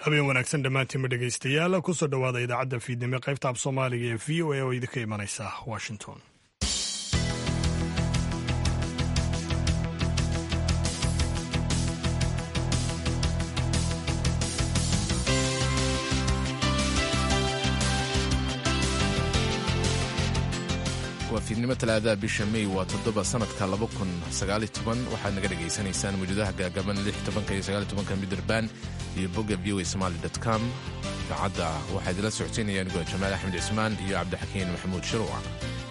habeen wanaagsan dhammaantiinma dhegaystayaal kusoo dhowaada idaacadda fiidnimo qaybta af soomaaliga ee v o a oo idinka imanaysa washington waa fiidnimo talaadaha bisha mey waa toddoba sanadka waxaad naga dhegaysanaysaan mawjadaha gaagaban iyo midraban iyo bogga v o somaly com idaacadda waxaa idila socodsiinaya anigoo jamaal axmed cismaan iyo cabdixakiin maxamuud shiruuc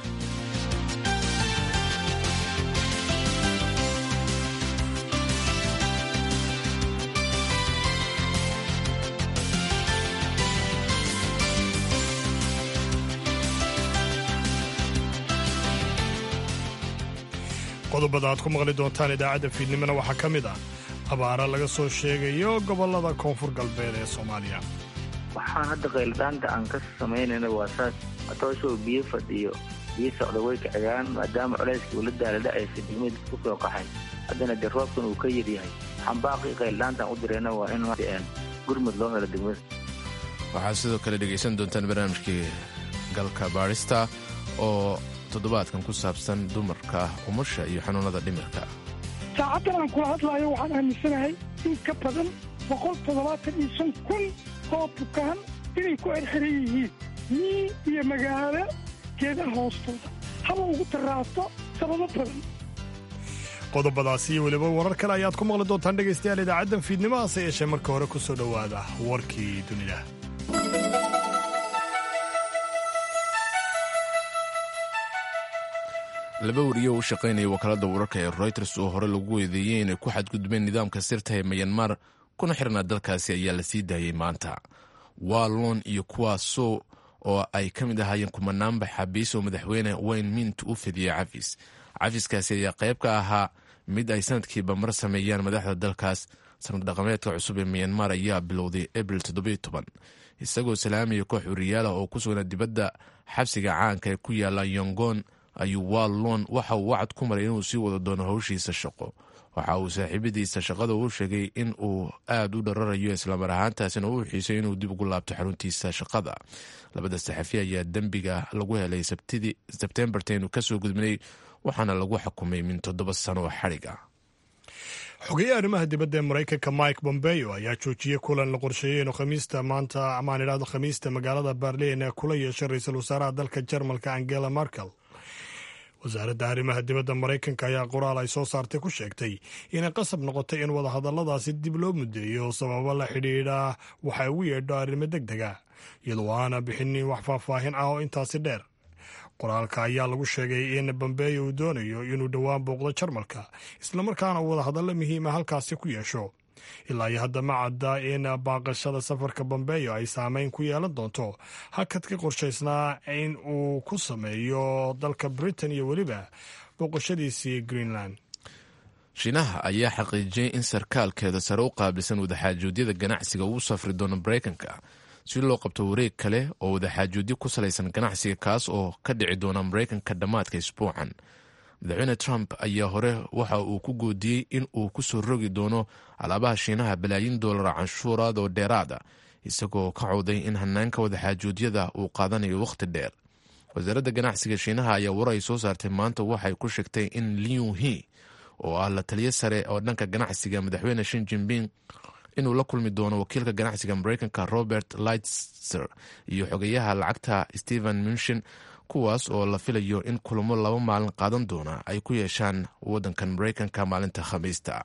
qodobada aad ku maqli doontaan idaacadda fiidnimona waxaa ka mid ah abaara laga soo sheegayo gobollada koonfur galbeed ee soomaaliya waxaan hadda qayldhaanta aan ka samaynayna waa saas atooshow biyo fadhiyo biyo socda way kacigaan maadaama culayskii ula daaladhacaysa degmada ku soo qaxay haddana dee roobkan uu ka yaryahay xambaaqii qayldhaantaan u dirayna waa in gurmud loo helo degmada waxaad sidoo kale dhegaysan doontaan barnaamijkii galka baarista oo toddobaadkan ku saabsan dumarka umusha iyo xanuunada dhimirka saacaddan aan kula hadlaayo waxaan aaminsanahay in ka badan boqol toddobaatan iyo shan kun oo bukaan inay ku erxiran yihiin mii iyo magaalo geedaha hoostooda haba ugu daraato sababo badan qodobadaasi iyo weliba warar kale ayaad ku maqli doontaan dhegaystayaal idaacaddan fiidnimo hase yeeshee marka hore ku soo dhowaada warkii dunida laba wariyo u shaqaynaya wakaalada wararka ee royters oo hore lagu weedeeyey inay ku xadgudbeen nidaamka sirta ee mayanmar kuna xirnaa dalkaasi ayaa la sii daayey maanta wallon iyo kuwaasoo oo ay ka mid ahaayeen kumanaanba xabiis oo madaxweyne wayne mint u fidiyey cafis cafiskaasi ayaa qayb ka ahaa mid ay sanadkiiba mar sameeyaan madaxda dalkaas sanad dhaqameedka cusub ee mayanmar ayaa bilowday abril isagoo salaamaya koox wariyaala oo ku sugnaa dibadda xabsiga caanka ee ku yaala yongon ayuu wallon waxa uu wacad ku maray inuu sii wada doono howshiisa shaqo waxa uu saaxiibadiisa shaqada u sheegay in uu aad u dhararayo islamar ahaantaasina uu xiisay inuu dib ugu laabto xaruntiisa shaqada labada saxafi ayaa dembiga lagu helay sebtembartaynu kasoo gudbinay waxaana lagu xukumay min toddoba sano oo xadhig ah xogeeye arrimaha dibadda ee maraykanka mike bombeo ayaa joojiyey kulan la qorsheeyey inuu khamiista maanta amaan idhaahdo khamiista magaalada berlin ee kula yeeshay ra-iisul wasaaraha dalka jarmalka angela merkel wasaaradda arrimaha dibadda maraykanka ayaa qoraal ay soo saartay ku sheegtay inay qasab noqotay in wadahadalladaasi dib loo mudeeyo sababo la xidhiidha waxa ugu yeedho arrimo deg dega iyadoo aana bixinin wax faahfaahin ah oo intaasi dheer qoraalka ayaa lagu sheegay in bambeeyo uu doonayo inuu dhowaan booqdo jarmalka islamarkaana uu wadahadallo muhiima halkaasi ku yeesho ilaa iyo hadda ma cadda in baaqashada safarka bambeeyo ay saameyn ku yeelan doonto hakadka qorshaysnaa in uu ku sameeyo dalka britain iyo weliba booqashadiisii greenland shiinaha ayaa xaqiijiyey in sarkaalkeeda sare u qaabilsan wadaxaajoodiyada ganacsiga uu safri doono maraykanka si loo qabto wareeg kale oo wadaxaajoodyo ku salaysan ganacsiga kaas oo ka dhici doona maraykanka dhammaadka isbuucan madaxweyne trump ayaa hore waxa uu ku goodiyey in uu ku soo rogi doono alaabaha shiinaha balaayin doolara canshuuraad oo dheeraada isagoo ka cawday in hanaanka wadaxaajoodyada uu qaadanayo wakhti dheer wasaaradda ganacsiga shiinaha ayaa war ay soo saartay maanta waxay ku sheegtay in liu he oo ah la taliyo sare oo dhanka ganacsiga madaxweyne shin jinping inuu la kulmi doono wakiilka ganacsiga maraykanka robert lightser iyo xogeyaha lacagta stephen munshin kuwaas oo la filayo in kulamo laba maalin qaadan doona ay ku yeeshaan waddankan maraykanka maalinta khamiista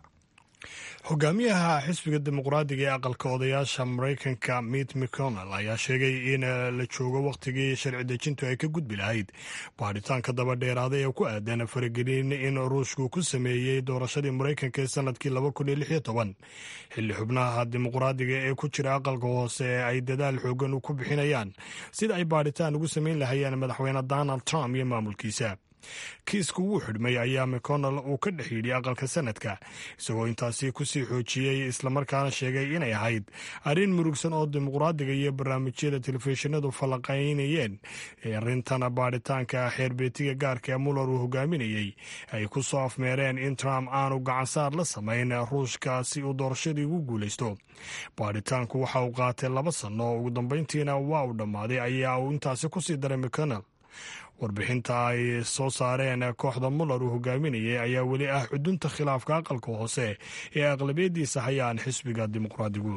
hogaamiyaha xisbiga dimuqraadiga ee aqalka odayaasha maraykanka mit mcconnell ayaa sheegay in la joogo wakhtigii sharci dejintu ay ka gudbi lahayd baadhitaanka daba dheeraaday ee ku aadan faragelin in ruushku ku sameeyey doorashadii maraykanka ee sanadkii xilli xubnaha dimuqraadiga ee ku jira aqalka hoose ee ay dadaal xoogan ku bixinayaan sida ay baadhitaan ugu samayn lahayeen madaxweyne donald trump iyo maamulkiisa kiisku wuu xidhmay ayaa mcconnell uu ka dhex yidhi aqalka sanadka isagoo intaasi kusii xoojiyey islamarkaana sheegay inay ahayd arrin murugsan oo dimuqraadiga iyo barnaamijyada telefishinadu falanqaynayeen ee arrintan baadhitaanka xeerbeetiga gaarka ee muller uu hogaaminayey ay ku soo afmeereen in trump aanu gacansaar la samayn ruushka si uu doorashadii ugu guulaysto baadhitaanku waxa uu qaatay laba sanno oo ugu dambayntiina waa uu dhammaaday ayaa uu intaasi kusii daray mcconnell warbixinta ay soo saareen kooxda muller uu hogaaminayay ayaa weli ah xudunta khilaafka aqalka hoose ee aqlabiyadiisa hayaan xisbiga dimuqraadigu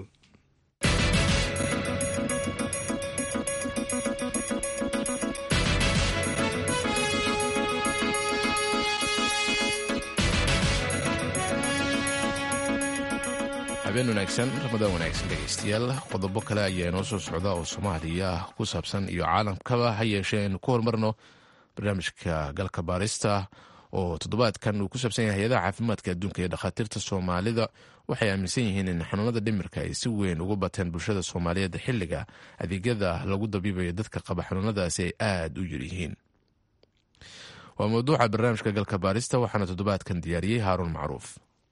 habeen wanaagsan ramadaan wanaagsan dhegaystayaal qodobo kale ayaa inoo soo socda oo soomaaliya ku saabsan iyo caalamkaba ha yeeshee aynu ku horumarno barnaamijka galka baarista oo toddobaadkan uu ku saabsan yahay hay-adaha caafimaadka adduunka iyo dhakhaatiirta soomaalida waxay aaminsan yihiin in xanuunada dhimirka ay si weyn ugu bateen bulshada soomaaliyeed xilliga adeegyada lagu dabiibayo dadka qaba xanuunadaasi ay aada u yaryihiin waa mawduuca barnaamijka galka baarista waxaana toddobaadkan diyaariyey haaruun macruuf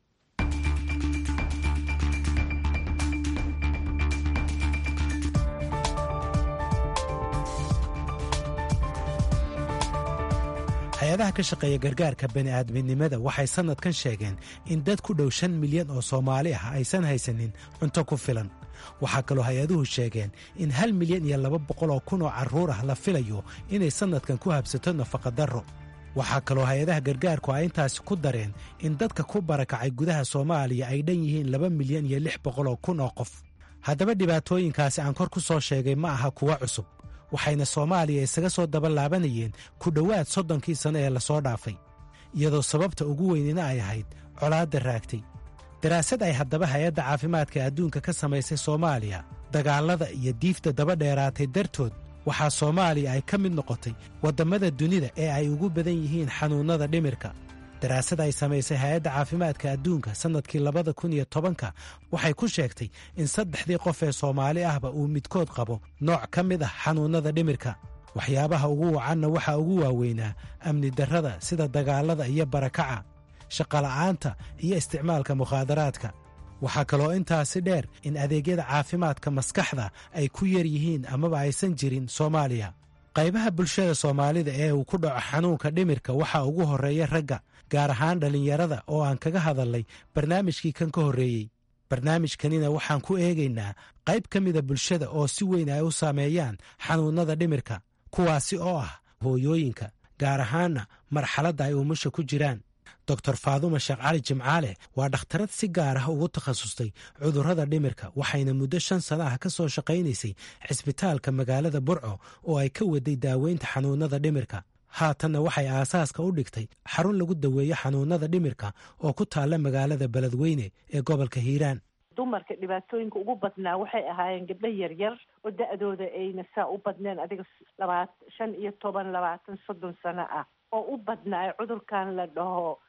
hay-adaha ka shaqeeya gargaarka bani'aadminimada waxay sannadkan sheegeen in dad ku dhow shan milyan oo soomaali ah aysan haysanin cunto ku filan waxaa kaloo hay-aduhu sheegeen in hal milyan iyo laba boqol oo kun oo carruur ah la filayo inay sannadkan ku habsato nafaqadarro waxaa kaloo hay-adaha gargaarku ay intaasi ku dareen in dadka ku barakacay gudaha soomaaliya ay dhan yihiin laba milyan iyo lix boqol oo kun oo qof haddaba dhibaatooyinkaasi aan kor ku soo sheegay ma aha kuwa cusub waxayna soomaaliya isaga soo daba laabanayeen ku dhowaad soddonkii sanno ee lasoo dhaafay iyadoo sababta ugu weynina ay ahayd colaadda raagtay daraasad ay haddaba hay-adda caafimaadka adduunka ka samaysay soomaaliya dagaallada iyo diifta daba dheeraatay dartood waxaa soomaaliya ay ka mid noqotay waddammada dunida ee ay ugu badan yihiin xanuunnada dhimirka daraasad ay samaysay hay-adda caafimaadka adduunka sannadkii labada kun iyo tobanka waxay ku sheegtay in saddexdii qof ee soomaali ahba uu midkood qabo nooc ka mid ah xanuunnada dhimirka waxyaabaha ugu wacanna waxaa ugu waaweynaa amni darrada sida dagaallada iyo barakaca shaqola'aanta iyo isticmaalka mukhaadaraadka waxaa kaloo intaasi dheer in adeegyada caafimaadka maskaxda ay ku yar yihiin amaba aysan jirin soomaaliya qaybaha bulshada soomaalida ee uu ku dhaco xanuunka dhimirka waxaa ugu horreeya ragga gaar ahaan dhallinyarada oo aan kaga hadalnay barnaamijkii kan ka horreeyey barnaamijkanina waxaan ku eegaynaa qayb ka mida bulshada oo si weyn ay u saameeyaan xanuunnada dhimirka kuwaasi oo ah hooyooyinka gaar ahaanna marxaladda ay umusha ku jiraan doctor faaduma sheekh cali jimcaale waa dhakhtarad si gaar ah ugu takhasustay cudurrada dhimirka waxayna muddo shan sana ah ka soo shaqaynaysay cisbitaalka magaalada burco oo ay ka waday daaweynta xanuunnada dhimirka haatanna waxay aasaaska u dhigtay xarun lagu daweeyo xanuunnada dhimirka oo ku taalla magaalada beledweyne ee gobolka hiiraan dumarka dhibaatooyinka ugu badnaa waxay ahaayeen gabdho yaryar oo da-dooda ayna saa u badneen adiga labaat shan iyo toban labaatan soddon sano ah oo u badnaa cudurkan la dhaho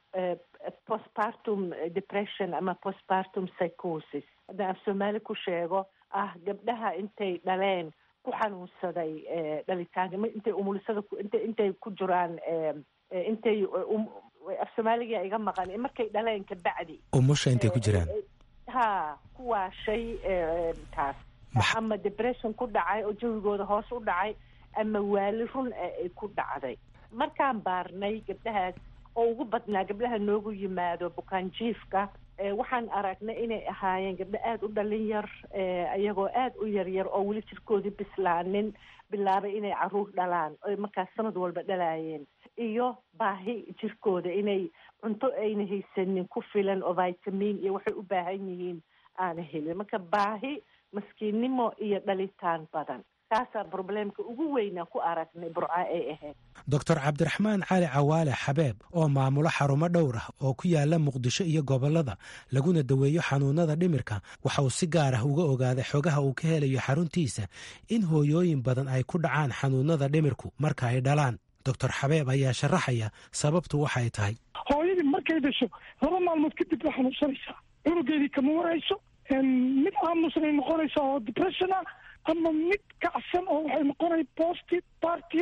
postpartum depression ama postpartum psychosis haddaan af soomaali ku sheego ah gabdhaha intay dhaleen ku xanuunsaday dhalitaanka intay umulisada int intay ku jiraan intay af soomaaliga iga maqan markay dhaleen kabacdi umusha intay ku jiraan ha kuwaa shay taas ama depression ku dhacay oo jawigooda hoos u dhacay ama waali run ay ku dhacday markaan baarnay gabdhahaas oo ugu badnaa gabdhaha noogu yimaado bukaanjiifka waxaan aragnay inay ahaayeen gabdho aada u dhalin yar iyagoo aada u yaryar oo weli jirkoodii bislaanin bilaabay inay caruur dhalaan oy markaas sanad walba dhalaayeen iyo baahi jirkooda inay cunto ayna haysanin ku filan oo vitamin iyo waxay u baahan yihiin aana helin marka baahi maskiinnimo iyo dhalitaan badan taasaa probleemka ugu weynaa ku aragnay burca ay ahayd doctor cabdiraxmaan cali cawaale xabeeb oo maamulo xarumo dhowr ah oo ku yaala muqdisho iyo gobollada laguna daweeyo xanuunada dhimirka waxa uu si gaar ah uga ogaaday xogaha uu ka helayo xaruntiisa in hooyooyin badan ay ku dhacaan xanuunada dhimirku marka ay dhalaan doctor xabeeb ayaa sharaxaya sababtu waxay tahay hooyadii markay dhasho laba maalmood kadib waa xanuunsanaysaa cunugeedii kama warayso mid aamusnay noqonaysaa oo depressiona ama mid kacsan oo waxay noqonay post partium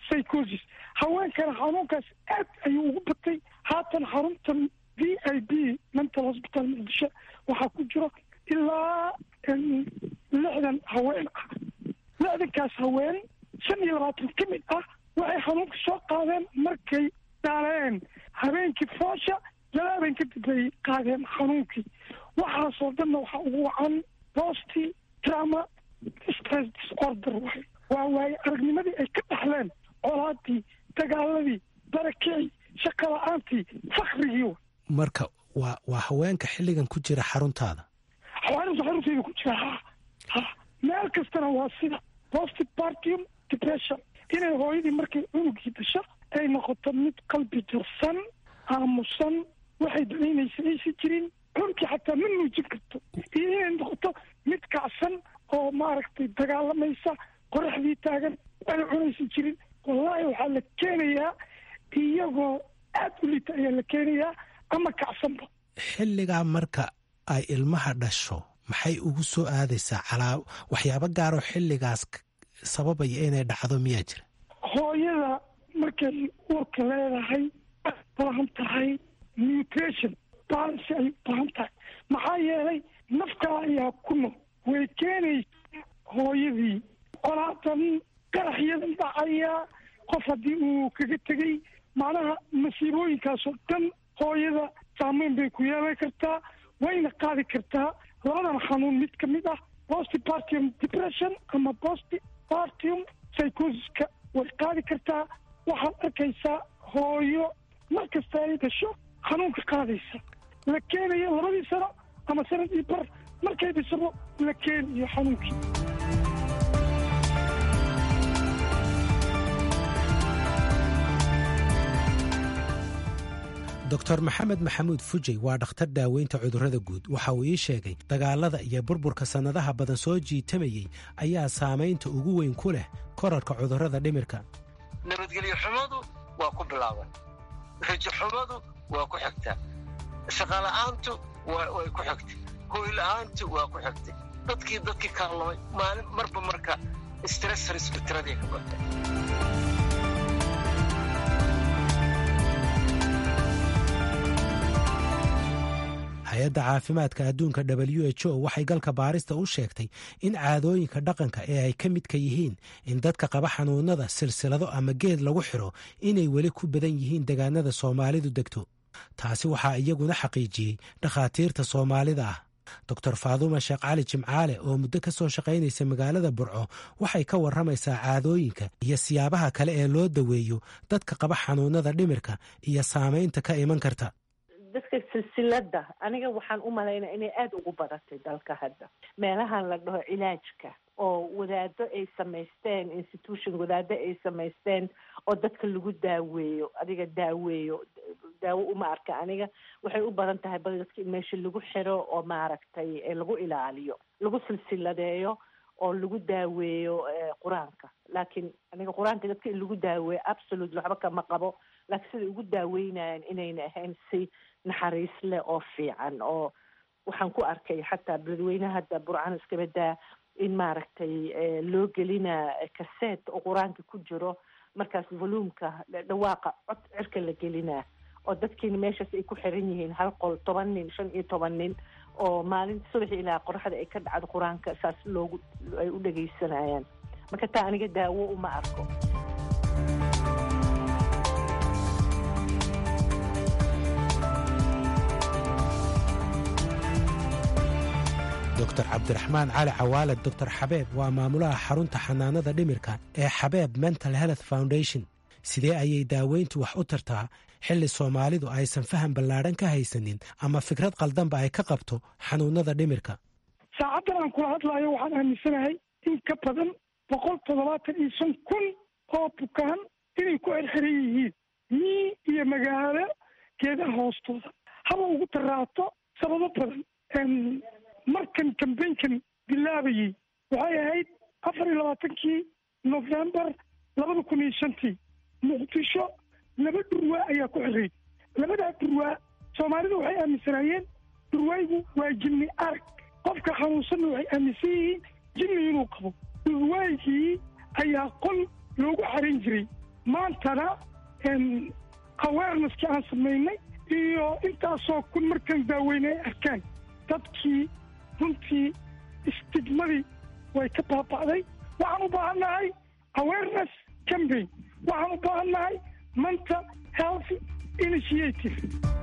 psychosis haweenkana xanuunkaas aad ayuu ugu batay haatan xaruntan v i b mental hospital muqdisho waxaa ku jiro ilaa lixdan haween ah lixdankaas haween shan iyo labaatan ka mid ah waxay xanuunka soo qaadeen markay dhaaleen habeenkii foosha laba habeen kadib bay qaadeen xanuunkii waxaasoo dhanna waxaa ugu wacan bosti drama stress disorder waay waa waaye aragnimadii ay ka dhaxleen colaadii dagaaladii barakicii shaqa la-aantii fakrigii marka waa waa haweenka xilligan ku jira xaruntaada xawaarinta xarunteyda ku jira ha ha meel kastana waa sida postpartium depression inay hooyadii markay cunugii dasho ay noqoto mid qalbi jirsan aamusan waxay danaynaysa aysan jirin cunugii xataa ma nuujin karto iyo inay noqoto mid kacsan oo maaragtay dagaalamaysa qoraxdii taagan waxay cunaysan jirin wallaahi waxaa la keenayaa iyagoo aad u liita ayaa la keenayaa ama kacsanba xilligaa marka ay ilmaha dhasho maxay ugu soo aadaysaa calaa waxyaabo gaaroo xilligaas sababaya inay dhacdo miyaa jira hooyada markay uurka leedahay ay baahan tahay nutrition balance ay baahan tahay maxaa yeelay nafkaa ayaa ku nool way keenaysa hooyadii colaadan qaraxyadan dhacaya qof haddii uu kaga tegey macnaha masiibooyinkaasoo dhan hooyada saameyn bay ku yeelan kartaa wayna qaadi kartaa labadan xanuun mid ka mid ah postpartium depression ama postpartium psychosiska way qaadi kartaa waxaad arkaysaa hooyo mar kasta ay dhasho xanuunka qaadaysa la keenayo labadii sano ama sanadii bar markay dhisabo la keenayo xanuunkii doctor maxamed maxamuud fujey waa dhakhtar daaweynta cudurrada guud waxa uu ii sheegay dagaalada iyo burburka sannadaha badan soo jiitamayey ayaa saamaynta ugu weyn ku leh korarka cudurrada dhimirka nabadgelyo xumadu waa ku bilaaban rajo xumadu waa ku xigtaa shaqala'aantu way ku xigtay hooyla'aantu waa ku xigtay dadkii dadkii kaallamay maalin marba marka stressrisku tiradii ka batay hay-adda caafimaadka adduunka w h o waxay galka baarista u sheegtay in caadooyinka dhaqanka ee ay ka midka yihiin in dadka qaba xanuunada silsilado ama geed lagu xiro inay weli ku badan yihiin degaanada soomaalidu degto taasi waxaa iyaguna xaqiijiyey dhakhaatiirta soomaalida ah doctor faaduuma sheekh cali jimcaale oo muddo ka soo shaqaynaysa magaalada burco waxay ka warramaysaa caadooyinka iyo siyaabaha kale ee loo daweeyo dadka qaba xanuunada dhimirka iyo saamaynta ka iman karta dadka silsilada aniga waxaan u malaynaa inay aada ugu badatay dalka hadda meelahan la dhaho cilaajka oo wadaado ay samaysteen institution wadaado ay samaysteen oo dadka lagu daaweeyo adiga daaweeyo daawo uma arka aniga waxay u badan tahay bal dadka in meesha lagu xiro oo maaragtay lagu ilaaliyo lagu silsiladeeyo oo lagu daaweeyo qur-aanka laakiin aniga qur-aanka dadka in lagu daaweeyo absolute waxba kama qabo laakiin siday ugu daaweynayaan inayna ahayn si naxariis leh oo fiican oo waxaan ku arkay xataa beledweynaha hadda burcaan iskaba daa in maaragtay loo gelinaa kaseet oo qur-aanka ku jiro markaas voluumka dhawaaqa cod cirka la gelinaa oo dadkiina meeshaas ay ku xiran yihiin hal qol toban nin shan iyo toban nin oo maalinta subaxi ilaa qoraxda ay ka dhacdo qur-aanka saas loogu ay u dhegaysanayaan marka taa aniga daawo uma arko doctor cabdiraxmaan cali cawaale doctor xabeeb waa maamulaha xarunta xanaanada dhimirka ee xabeeb mental health foundation sidee ayay daaweyntu wax u tartaa xilli soomaalidu aysan faham ballaadhan ka haysanin ama fikrad qaldanba ay ka qabto xanuunada dhimirka saacaddan aan kula hadlaayo waxaan aaminsanahay in ka badan boqol toddobaatan iyo shan kun oo bukaan inay ku erxiran yihiin mii iyo magaalo geedaha hoostooda haba ugu daraato sababo badan markan kambaynkan bilaabayey waxay ahayd afar iyo labaatankii novembar labada kun iyo shantii muqdisho laba dhurwaa ayaa ku xirayd labadaa dhurwaa soomaalidu waxay aaminsanaayeen dhurwaaygu waa jinni arag qofka xanuunsanna waxay aaminsan yihiin jinni inuu qabo dhurwaygii ayaa qol loogu xaran jiray maantana awareneskii aan samaynay iyo intaasoo kun markaan daaweynay ay arkaan dadkii runtii istigmadii way ka baaba'day waxaan u baahannahay awareness campaign waxaan u baahannahay mental health initiative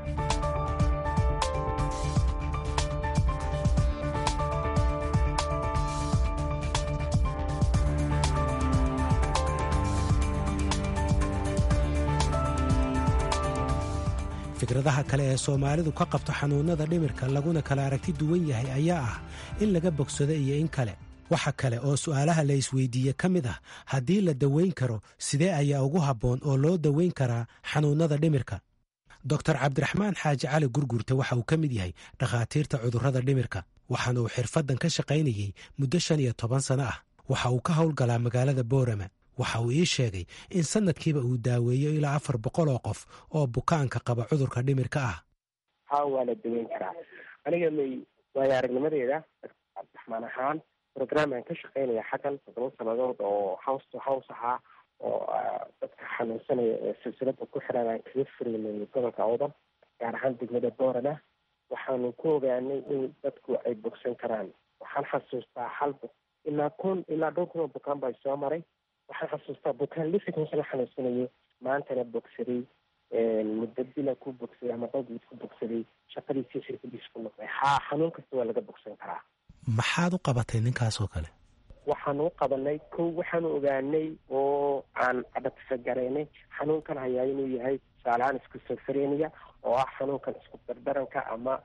fikradaha kale ee soomaalidu ka qabto xanuunnada dhimirka laguna kala aragti duwan yahay ayaa ah in laga bogsado iyo in kale waxa kale oo su'aalaha la isweydiiye ka mid ah haddii la daweyn karo sidee ayaa ugu habboon oo loo daweyn karaa xanuunnada dhimirka doktor cabdiraxmaan xaaji cali gurgurta waxa uu ka mid yahay dhakhaatiirta cudurrada dhimirka waxaana uu xirfaddan ka shaqaynayey muddo shan iyo toban sano ah waxa uu ka howlgalaa magaalada boorama waxa uu ii sheegay in sanadkiiba uu daaweeyo ilaa afar boqol oo qof oo bukaanka qaba cudurka dhimirka ah ha waa la daweyn karaa aniga may waayo aragnimadeeda cabdiraxmaan ahaan programaan ka shaqeynaya xaggan toddoba sannadood oo house to house ahaa oo dadka xanuunsanaya ee silsilada ku xiran aan kaga furaynay gobolka awdan gaar ahaan degmada boorana waxaanu ku ogaanay in dadku ay bogsan karaan waxaan xasuustaa hal ilaa kun ilaa dhowr kun oo bukaan baa soo maray waxaan xasuustaa bukaan lixdan sano xanuunsanayay maantana bogsaday muddo bila ku bogsaday ama dhowbiis ku bogsaday shaqadiisii xirfadiis ku noqday haa xanuun kasta waa laga bogsan karaa maxaad u qabatay ninkaasoo kale waxaanu u qabanay kow waxaanu ogaanay oo aan adhatifagaraynay xanuunkan hayaa inuu yahay tusaalehaan iskusofrenia oo ah xanuunkan isku dardaranka ama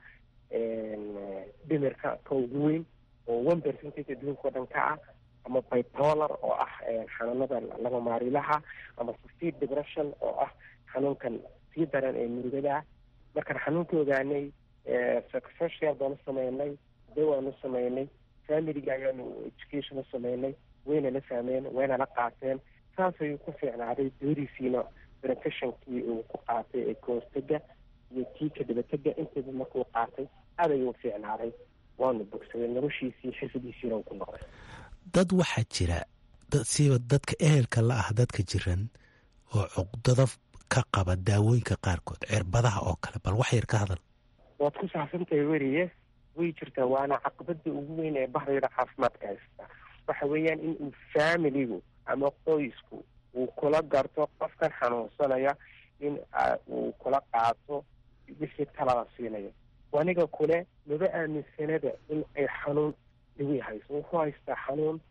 dhimirka ka ugu weyn oo one percentage adduunka o dhan ka ah ama bipolar oo ah xanuunada laba maarilaha ama severe depression oo ah xanuunkan sii daran ee murugada markaan xanuunka ogaanay psychosocial baanu sameynay dawaanu sameynay familiga ayaanu education u sameynay wayna la fahmeen wayna la qaateen saas ayuu ku fiicnaaday dooriisiina benefictionkii uu ku qaatay ee kahortega iyo kii ka dabatega intaba markuu qaatay aad ayuu fiicnaaday waanu bogsaday noloshiisii xirfadiisiina uu ku noqday dad waxaa jira siiba dadka ehelka la ah dadka jiran oo cuqdado ka qaba daawooyinka qaarkood cirbadaha oo kale bal wax yar ka hadal waad ku saabsantahay weriye way jirtaa waana caqabada ugu weyn ee bahdayda caafimaadka haysta waxa weeyaan in uu familigu ama qoysku uu kula garto qofkan xanuunsanaya in uu kula qaato wixii talada siinayo aniga kule maba aaminsanada in ay xanuun dawi hayso wuxuu haystaa xanuun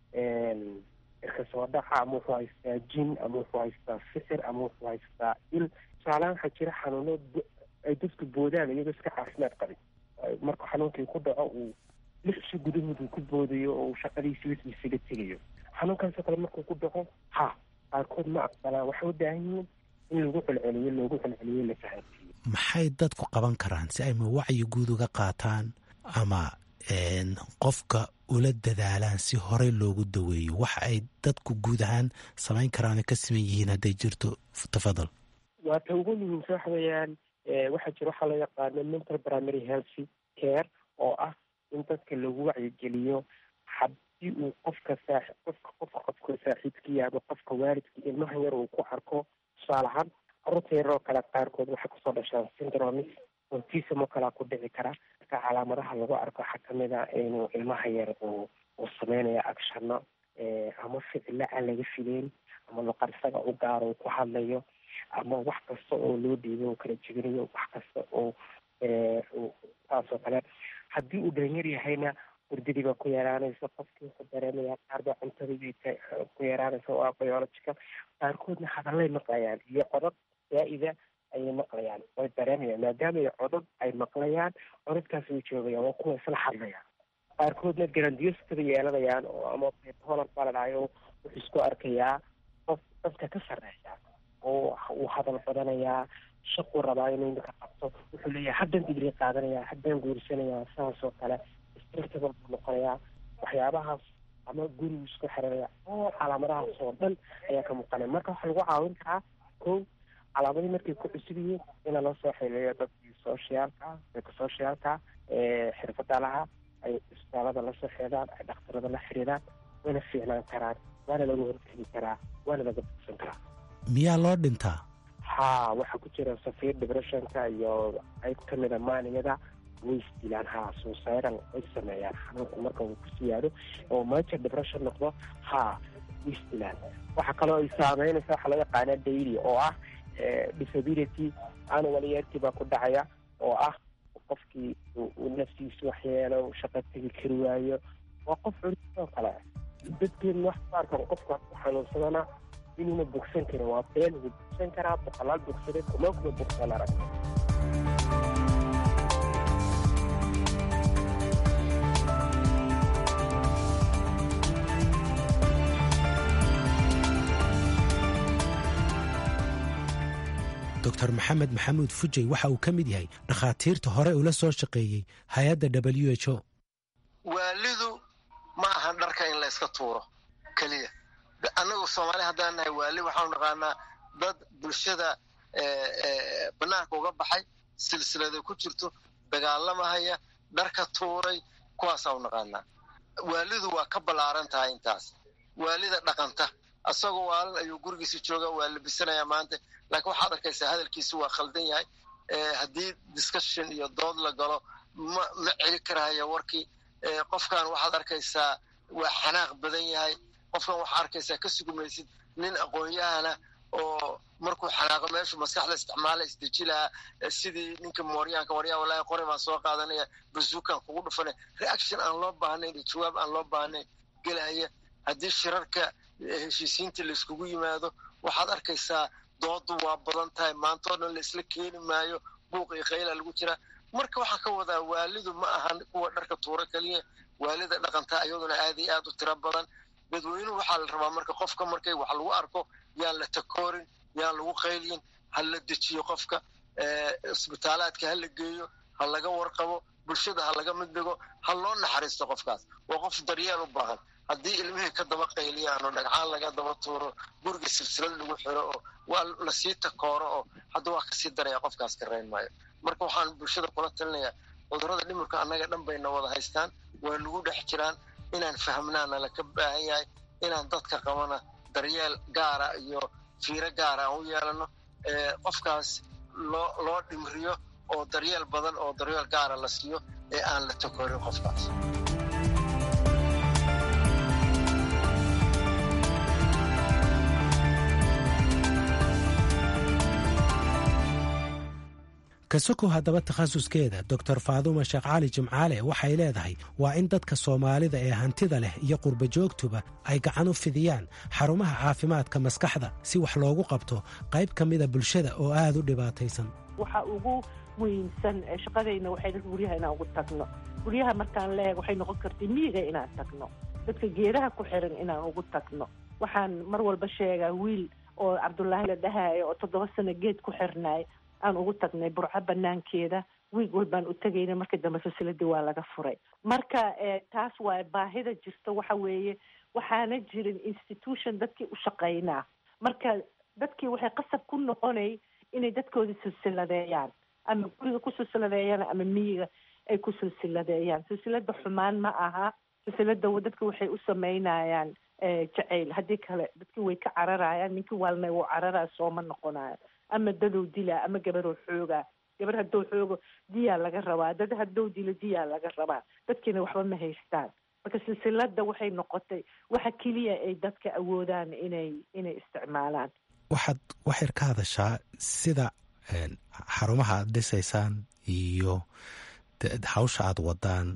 irka soo dhaca ama wuxuu haystaa jin ama wuxuu haystaa fikir ama wuxuu haystaa il tusaalahaan waxaa jira xanuuno ay dadku boodaan iyagoo iska caafimaad qabin marka xanuunkii ku dhaco uu lixsi gudahood uu ku boodayo oo uu shaqadiisi wixii isaga tegayo xanuunkaasoo kale markuu ku dhaco ha qaarkood ma aqbalaan waxay u baahan yihiin in lagu celceliyo loogu celceliyo la fahansiiyo maxay dadku qaban karaan si ay ma wacyi guud uga qaataan ama qofka ula dadaalaan si horey loogu daweeyo waxa ay dadku guud ahaan samayn karaan ka siman yihiin hadday jirto tafadal waa ta ugu muhiimsa waxa weeyaan waxaa jira waxaa loo yaqaano mental primary healthy care oo ah in dadka lagu wacyigeliyo haddii uu qofka saa qofka qofka qofka saaxiibkiya ama qofka waalidka ilmaha yar uu ku arko tusaale ahaan carruurta yaroo kale qaarkood waxay kusoo dhashaan syndromis autism oo kalea ku dhici kara marka calaamadaha lagu arko waxaa kamid a inuu ilmaha yar uu uu sameynayo acshano ama ficilo aan laga fileyn ama luqad isaga u gaaro uu ku hadlayo ama wax kasta oo loo dhiibo uu kala jebinayo wax kasta oo saasoo kale haddii uu dhalinyar yahayna hurdadii baa ku yaraanaysa qofkii wuxuu dareemaya qaar baa cuntadii ku yaraanaysa oo ah biological qaarkoodna hadallay maqlayaan iyo codad zaa'ida ayay maqlayaan way dareemayaan maadaama ay codad ay maqlayaan codadkaas way joogayaan waa kuwa isla hadlayaan qaarkoodna grandiostada yeelanayaan oo ama bipolar baa la dhahayo wuxuu isku arkayaa qof dadka ka sarreeya oo uu hadal badanayaa shaquu rabaa inuu imika qabto wuxuu leeyahay haddaan digri qaadanayaa haddaan guursanayaa saasoo kale strictable buu noqonayaa waxyaabahaas ama gurigu isku xiranaya oo calaamadahaas oo dhan ayaa ka muuqanaya marka waxaa lagu caawin karaa ko calaamadii markay ku cusub yihiin ina loo soo xiliyo dadkii sociaalka dadka sociaalka xirfada laha ay isbitaalada lasoo xidhaan ay dhakhtarada la xiriiraan wayna fiicnaan karaan waana laga hortegi karaa waana laga bogsan karaa miyaa loo dhintaa haa waxaa ku jira safiir depressionka iyo qayb ka mida maaniyada way isdilaan haa suusayral way sameeyaan xanuunku marka uu ku siyaado oo major depression noqdo haa way isdilaan waxaa kaloo ay saameynaysa waxaa loo yaqaana daily oo ah disability anuwalyarti baa ku dhacaya oo ah qofkii uu naftiisu waxyeelo shaqo tegi kari waayo waa qof culisoo kale dadkeen wax baarkan qofka ku xanuunsadana inuuna bogsan karin waa been wuu bogsan karaa boqolaal bogsade kuma kuma bogsan arag doctor maxamed maxamuud fujey waxa uu ka mid yahay dhakhaatiirta hore ula soo shaqeeyey hay-adda w h o waalidu ma ahan dharka in la yska tuuro keliya annagu soomaali haddaan nahay waali waxaanu naqaanaa dad bulshada banaanka uga baxay silsilada ku jirto dagaalamahaya dharka tuuray kuwaasaanu naqaanaa waalidu waa ka ballaaran tahay intaas waalida dhaqanta asagoo waalin ayuu gurigiisa jooga waa labisanayaa maanta laakiin waxaad arkaysaa hadalkiisu waa khaldan yahay haddii discussion iyo dood la galo ma ma celi karahaya warkii qofkan waxaad arkaysaa waa xanaaq badan yahay qofkan waxaa arkaysaa ka sugumaysid nin aqoon-yahana oo markuu xanaaqo meeshu maskaxda isticmaala isdeji lahaa sidii ninka mooryaanka waryaa walaahi qore baan soo qaadanaya bazuukan kugu dhufanay reaction aan loo baahnayn iyo jawaab aan loo baahnayn gelahaya haddii shirarka heshiisiinta layskugu yimaado waxaad arkaysaa doodu waa badan tahay maantoo dhan laisla keeni maayo buuq iyo khayla lagu jiraa marka waxaan ka wadaa waalidu ma ahan kuwa dharka tuuro keliya waalida dhaqantaa iyaduna aad iyo aad u tiro badan dadweynuhu waxaa la rabaa marka qofka markay wax lagu arko yaan la takoorin yaan lagu qaylyin ha la dejiyo qofka isbitaalaadka ha la geeyo ha laga warqabo bulshada ha laga mid dhigo ha loo naxariisto qofkaas waa qof daryeel u baahan haddii ilmihii ka daba qayliyaan oo dhagcaan laga daba tuuro guriga silsilad lagu xiro oo waa lasii takooro oo hadda waa kasii daraya qofkaas ka rayn maayo marka waxaan bulshada kula talinayaa cudurrada dhimirka annaga dhan bayna wada haystaan waa nagu dhex jiraan inaan fahmnaana laka baahan yahay inaan dadka qabana daryeel gaara iyo fiiro gaara aan u yeelano qofkaas loo loo dhimriyo oo daryeel badan oo daryeel gaara la siiyo ee aan la takoorin qofkaas kasokow haddaba takhasuskeeda doctor faaduuma sheekh cali jimcaale waxay leedahay waa in dadka soomaalida ee hantida leh iyo qurba joogtuba ay gacan u fidiyaan xarumaha caafimaadka maskaxda si wax loogu qabto qayb ka mida bulshada oo aad u dhibaataysan waxa ugu muhiimsan shaqadayna waxay dadka guryaha inaan ugu tagno guryaha markaan leeg waxay noqon kartay miyiga inaan tagno dadka geedaha ku xiran inaan ugu tagno waxaan mar walba sheegaa wiil oo cabdulaahi la dhahaayo oo toddoba sano geed ku xirnaay aan ugu tagnay burco banaankeeda wiig walbaan u tegayna marka dambe fasiladii waa laga furay marka taas waa baahida jirta waxa weeye waxaana jirin institution dadkii u shaqaynaa marka dadkii waxay qasab ku noqonay inay dadkooda silsiladeeyaan ama guriga ku silsiladeeyaan ama miyiga ay ku silsiladeeyaan silsilada xumaan ma aha silsilada dadka waxay u sameynayaan jacayl haddii kale dadkii way ka cararayaan ninkii waalnay wuu cararaya sooma noqonayo ama dadow dilaa ama gabaroo xoogaa gabar haddou xoogo diyaa laga rabaa dad haddou dilo diyaa laga rabaa dadkiina waxba ma haystaan marka silsilada waxay noqotay waxa keliya ay dadka awoodaan inay inay isticmaalaan waxaad waxyar ka hadashaa sida xarumaha aad dhisaysaan iyo hawsha aad wadaan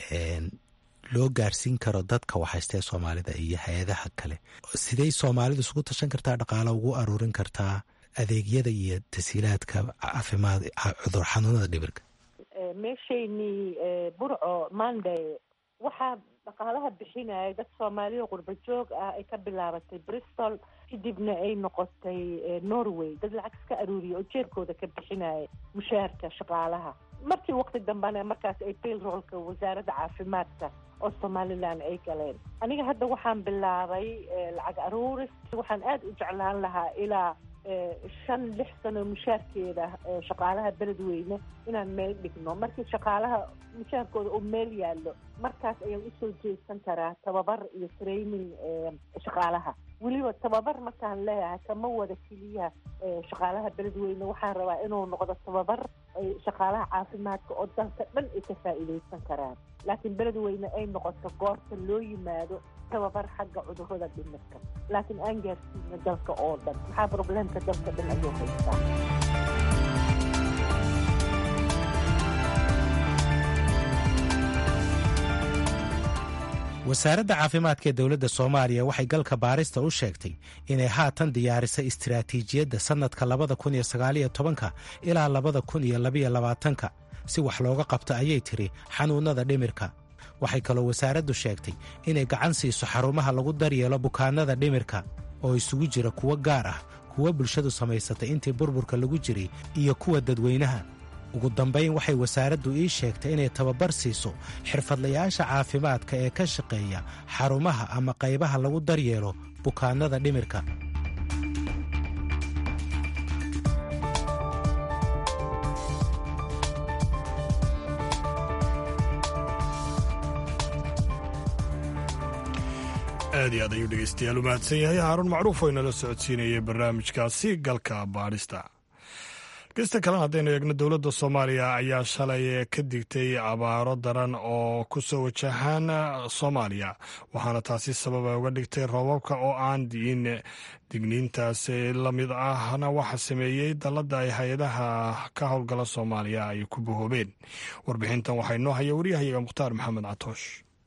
loo gaarsiin karo dadka waxhaystee soomaalida iyo hay-adaha kale sidey soomaalidu isugu tashan kartaa dhaqaalo ugu aruurin kartaa adeegyada iyo tasiilaadka caafimaad cudur xanuunada dhibirka meeshaynii burco monday waxaa dhaqaalaha bixinaya dad soomaaliya qurba joog ah ay ka bilaabatay bristol kadibna ay noqotay norway dad lacag iska aruuriya oo jeerkooda ka bixinaya mushaharka shaqaalaha markii waqti dambena markaas ay bailroolka wasaaradda caafimaadka oo somalilan ay galeen aniga hadda waxaan bilaabay lacag aruuris waxaan aada u jeclaan lahaa ilaa shan lix sano mushaarkeeda shaqaalaha beledweyne inaan meel dhigno markii shaqaalaha mushaarkooda oo meel yaallo markaas ayaan usoo jeedsan karaa tababar iyo training shaqaalaha weliba tababar markaan leeyahay kama wada keliya shaqaalaha beledweyne waxaan rabaa inuu noqdo tababar shaqaalaha caafimaadka oo dalka dhan ay ka faa'iidaysan karaan laakiin beledweyne ay noqoto goorta loo yimaado tababar xagga cudurrada dhimirka laakiin aan gaarsiino dalka oo dhan maxaa probleemka dalka dhan ayuu haystaa wasaaradda caafimaadka ee dowladda soomaaliya waxay galka baarista u sheegtay inay haatan diyaarisay istiraatiijiyadda sannadka labada kun iyo sagaaliyo tobanka ilaa labada kun iyo labiyo labaatanka si wax looga qabto ayay tiri xanuunnada dhimirka waxay kaloo wasaaraddu sheegtay inay gacan siiso xarumaha lagu daryeelo bukaannada dhimirka oo isugu jira kuwo gaar ah kuwa bulshadu samaysatay intii burburka lagu jiray iyo kuwa dadweynaha ugu dambayn waxay wasaaraddu ii sheegtay inay tababar siiso xirfadlayaasha caafimaadka ee ka shaqeeya xarumaha ama qaybaha lagu daryeelo bukaannada dhimirka aad iyo aad ayuu dhegeystayaal u mahadsan yahay haaruun macruuf oo inala socodsiinayay barnaamijkaasi galka baadhista gesta kalena haddaynu eegno dowladda soomaaliya ayaa shalay ka digtay abaaro daran oo ku soo wajahaan soomaaliya waxaana taasi sababa uga dhigtay roobabka oo aan diin digniintaas la mid ahna waxa sameeyey dalladda ay hay-adaha ka howlgala soomaaliya ay ku bahoobeen warbixintan waxaa inoo haya waryahayaga mukhtaar maxamed catoosh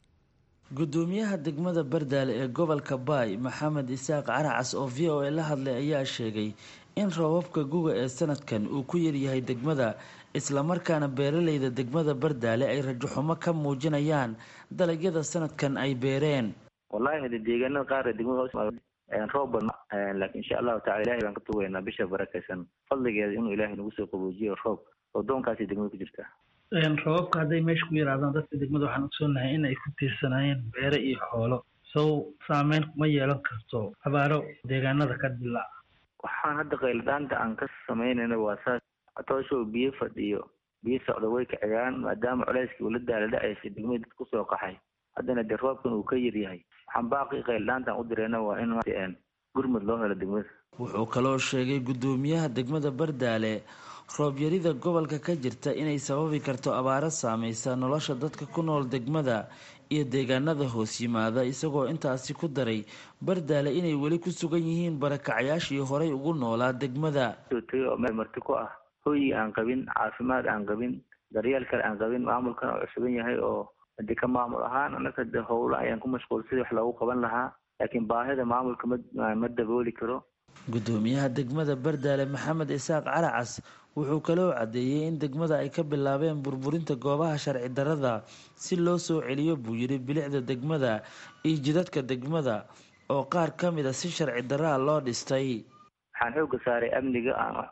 gudoomiyaha degmada bardaale ee gobolka baay maxamed isaaq caracas oo v o a la hadlay ayaa sheegay in roobabka guga ee sanadkan uu ku yaryahay degmada islamarkaana beeralayda degmada bardaale ay rajaxumo ka muujinayaan dalagyada sanadkan ay beereen wallahi hade deegaanada qaar ee degmada hoos roob badna laakiin insha allahu tacala ilahay baan ka tugaynaa bisha barakaysan fadligeeda inuu ilaahay nagu soo qaboojiyo roob roobdoonkaasi degmada ku jirta roobabka hadday meesha ku yaraadaan dadka degmada waxaan ogsoonahay in ay ku tiirsanaayeen beere iyo xoolo sow saameyn kuma yeelan karto abaaro deegaanada ka dilaaca waxaan hadda qayladhaanta aan ka samaynayna waa saas tooshow biyo fadhiyo biyo socda way kacigaan maadaama culeyskii ula daala dhacaysa degmada dad kusoo qaxay haddana dee roobkan uu ka yaryahay waxaan baaqii qayladhaantaan u dirayna waa in gurmud loo helo degmada wuxuu kaloo sheegay guddoomiyaha degmada bardaale roobyarida gobolka ka jirta inay sababi karto abaaro saameysa nolosha dadka ku nool degmada iyo deegaanada hoos yimaada isagoo intaasi ku daray bardaale inay weli ku sugan yihiin barakacayaashii horay ugu noolaa degmada oo meel marti ku ah hoyi aan qabin caafimaad aan qabin daryeel kale aan qabin maamulkana oo cusuban yahay oo hadii ka maamul ahaan anaka de howlo ayaan ku mashquul sidii wax loogu qaban lahaa laakiin baahida maamulka ma ma dabooli karo gudoomiyaha degmada bardaale maxamed isaaq caracas wuxuu kaloo caddeeyey in degmada ay ka bilaabeen burburinta goobaha sharci darada si loo soo celiyo buu yidhi bilicda degmada iyo jidadka degmada oo qaar ka mid a si sharci daraa loo dhistay waxaan xooga saaray amniga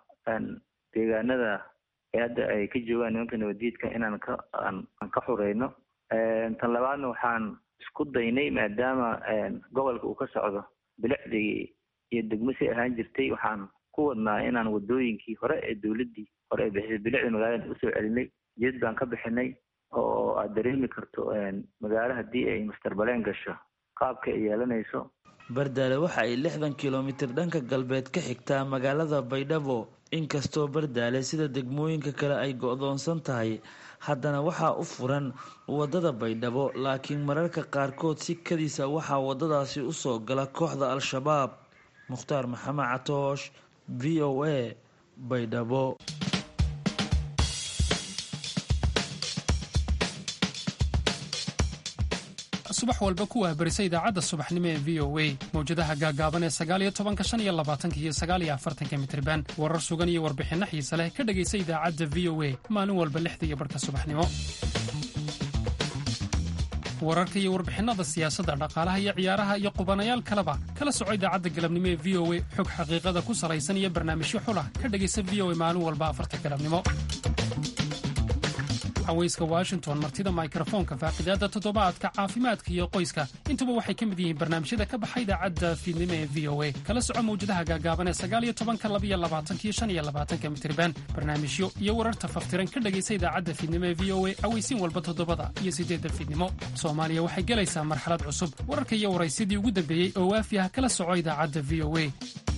deegaanada ee hadda ay ka joogaan nimanka nabadiidka inaan ka aan ka xureyno tan labaadna waxaan isku daynay maadaama gobolka uu ka socdo bilicdii iyo degmo si ahaan jirtay waxaan ku wadnaa inaan wadooyinkii hore ee dowladdii hore ee bixisay bilicda magaalada usoo celinay jid baan ka bixinay oo aad dareemi karto magaalo haddii ay mastarbaleen gasho qaabka ay yeelanayso bardaale waxa ay lixdan kilomitir dhanka galbeed ka xigtaa magaalada baydhabo inkastoo bardaale sida degmooyinka kale ay go-doonsan tahay haddana waxaa u furan wadada baydhabo laakiin mararka qaarkood si kadiisa waxaa wadadaasi usoo gala kooxda al-shabaab mukhtaar maxamed catoosh v o a baydhabo subax walba ku wahbarisa idaacadda subaxnimo ee v o a mawjadaha gaagaaban ee sagaaliyo tobanka shan iyo labaatanka iyo sagaaliyo afartanka mitirban warar sugan iyo warbixinno xiise leh ka dhegaysa idaacadda v o a maalin walba lixda iyo barhka subaxnimo wararka iyo warbixinnada siyaasadda dhaqaalaha iyo ciyaaraha iyo qubanayaal kaleba kala soco idaacadda galabnimo ee v o a xog xaqiiqada ku salaysan iyo barnaamijyo xulah ka dhegaysa v o a maalin walba afarta galabnimo haweyska washington martida mikrofoonka faaqidaada toddobaadka caafimaadka iyo qoyska intuba waxay ka mid yihiin barnaamijyada ka baxa idaacadda fiidnimo ee v o a kala soco mawjadaha gaagaaban ee sagaaliyo tobanka labiyo labaatankiyo shan iyo labaatanka mitirban barnaamijyo iyo wararta faftiran ka dhegaysa idaacadda fiidnimo ee v o a aweysiin walba toddobada iyo siddeedda fiidnimo soomaaliya waxay gelaysaa marxalad cusub wararka iyo waraysidii ugu dambeeyey oo waafi ah kala soco idaacadda v o a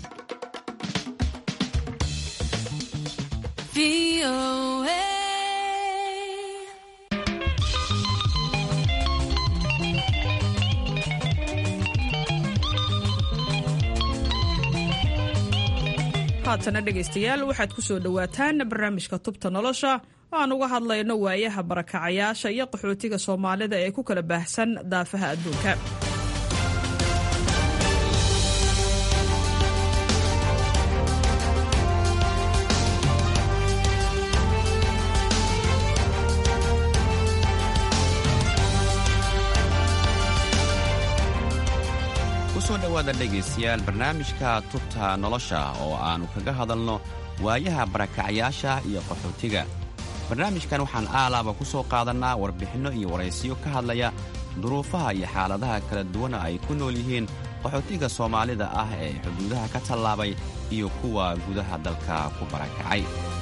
haatana dhegaystayaal waxaad ku soo dhowaataan barnaamijka tubta nolosha oo aan uga hadlayno waayaha barakacayaasha iyo qaxootiga soomaalida ee ku kala baahsan daafaha adduunka kusoo dhowaada dhegaystayaal barnaamijka tubta nolosha oo aannu kaga hadalno waayaha barakacayaasha iyo qaxootiga barnaamijkan waxaan aalaaba ku soo qaadannaa warbixinno iyo waraysiyo ka hadlaya duruufaha iyo xaaladaha kala duwana ay ku nool yihiin qaxootiga soomaalida ah ee xuduudaha ka tallaabay iyo kuwa gudaha dalka ku barakacay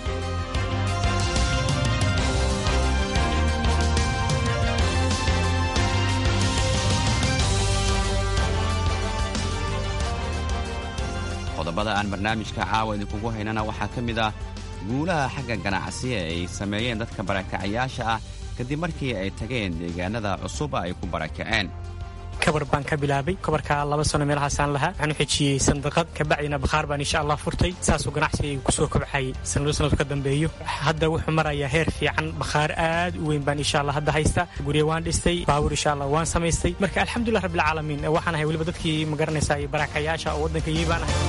qodobada aan barnaamijka caawa idinkugu haynana waxaa ka mid ah guulaha xagga ganacsi ee ay sameeyeen dadka barakacayaasha ah kadib markii ay tageen deegaanada cusuba ay ku barakaceen kabar baan ka bilaabay kabarkaa laba sano meelahaasaan lahaa waxaan u xejiyey sandaqad kabacdina bakhaar baan insha allah furtay saasuu ganacsigayga kusoo kobxay sanado sanadku ka dambeeyo hadda wuxuu marayaa heer fiican bakhaar aad u weyn baan insha allah hadda haysta gurya waan dhistay baabuur insha allah waan samaystay marka alxamdulilah rabbilcaalamiin waxaan ahay weliba dadkii magaranaysaa barakacayaasha oo waddanka yimi baan ahay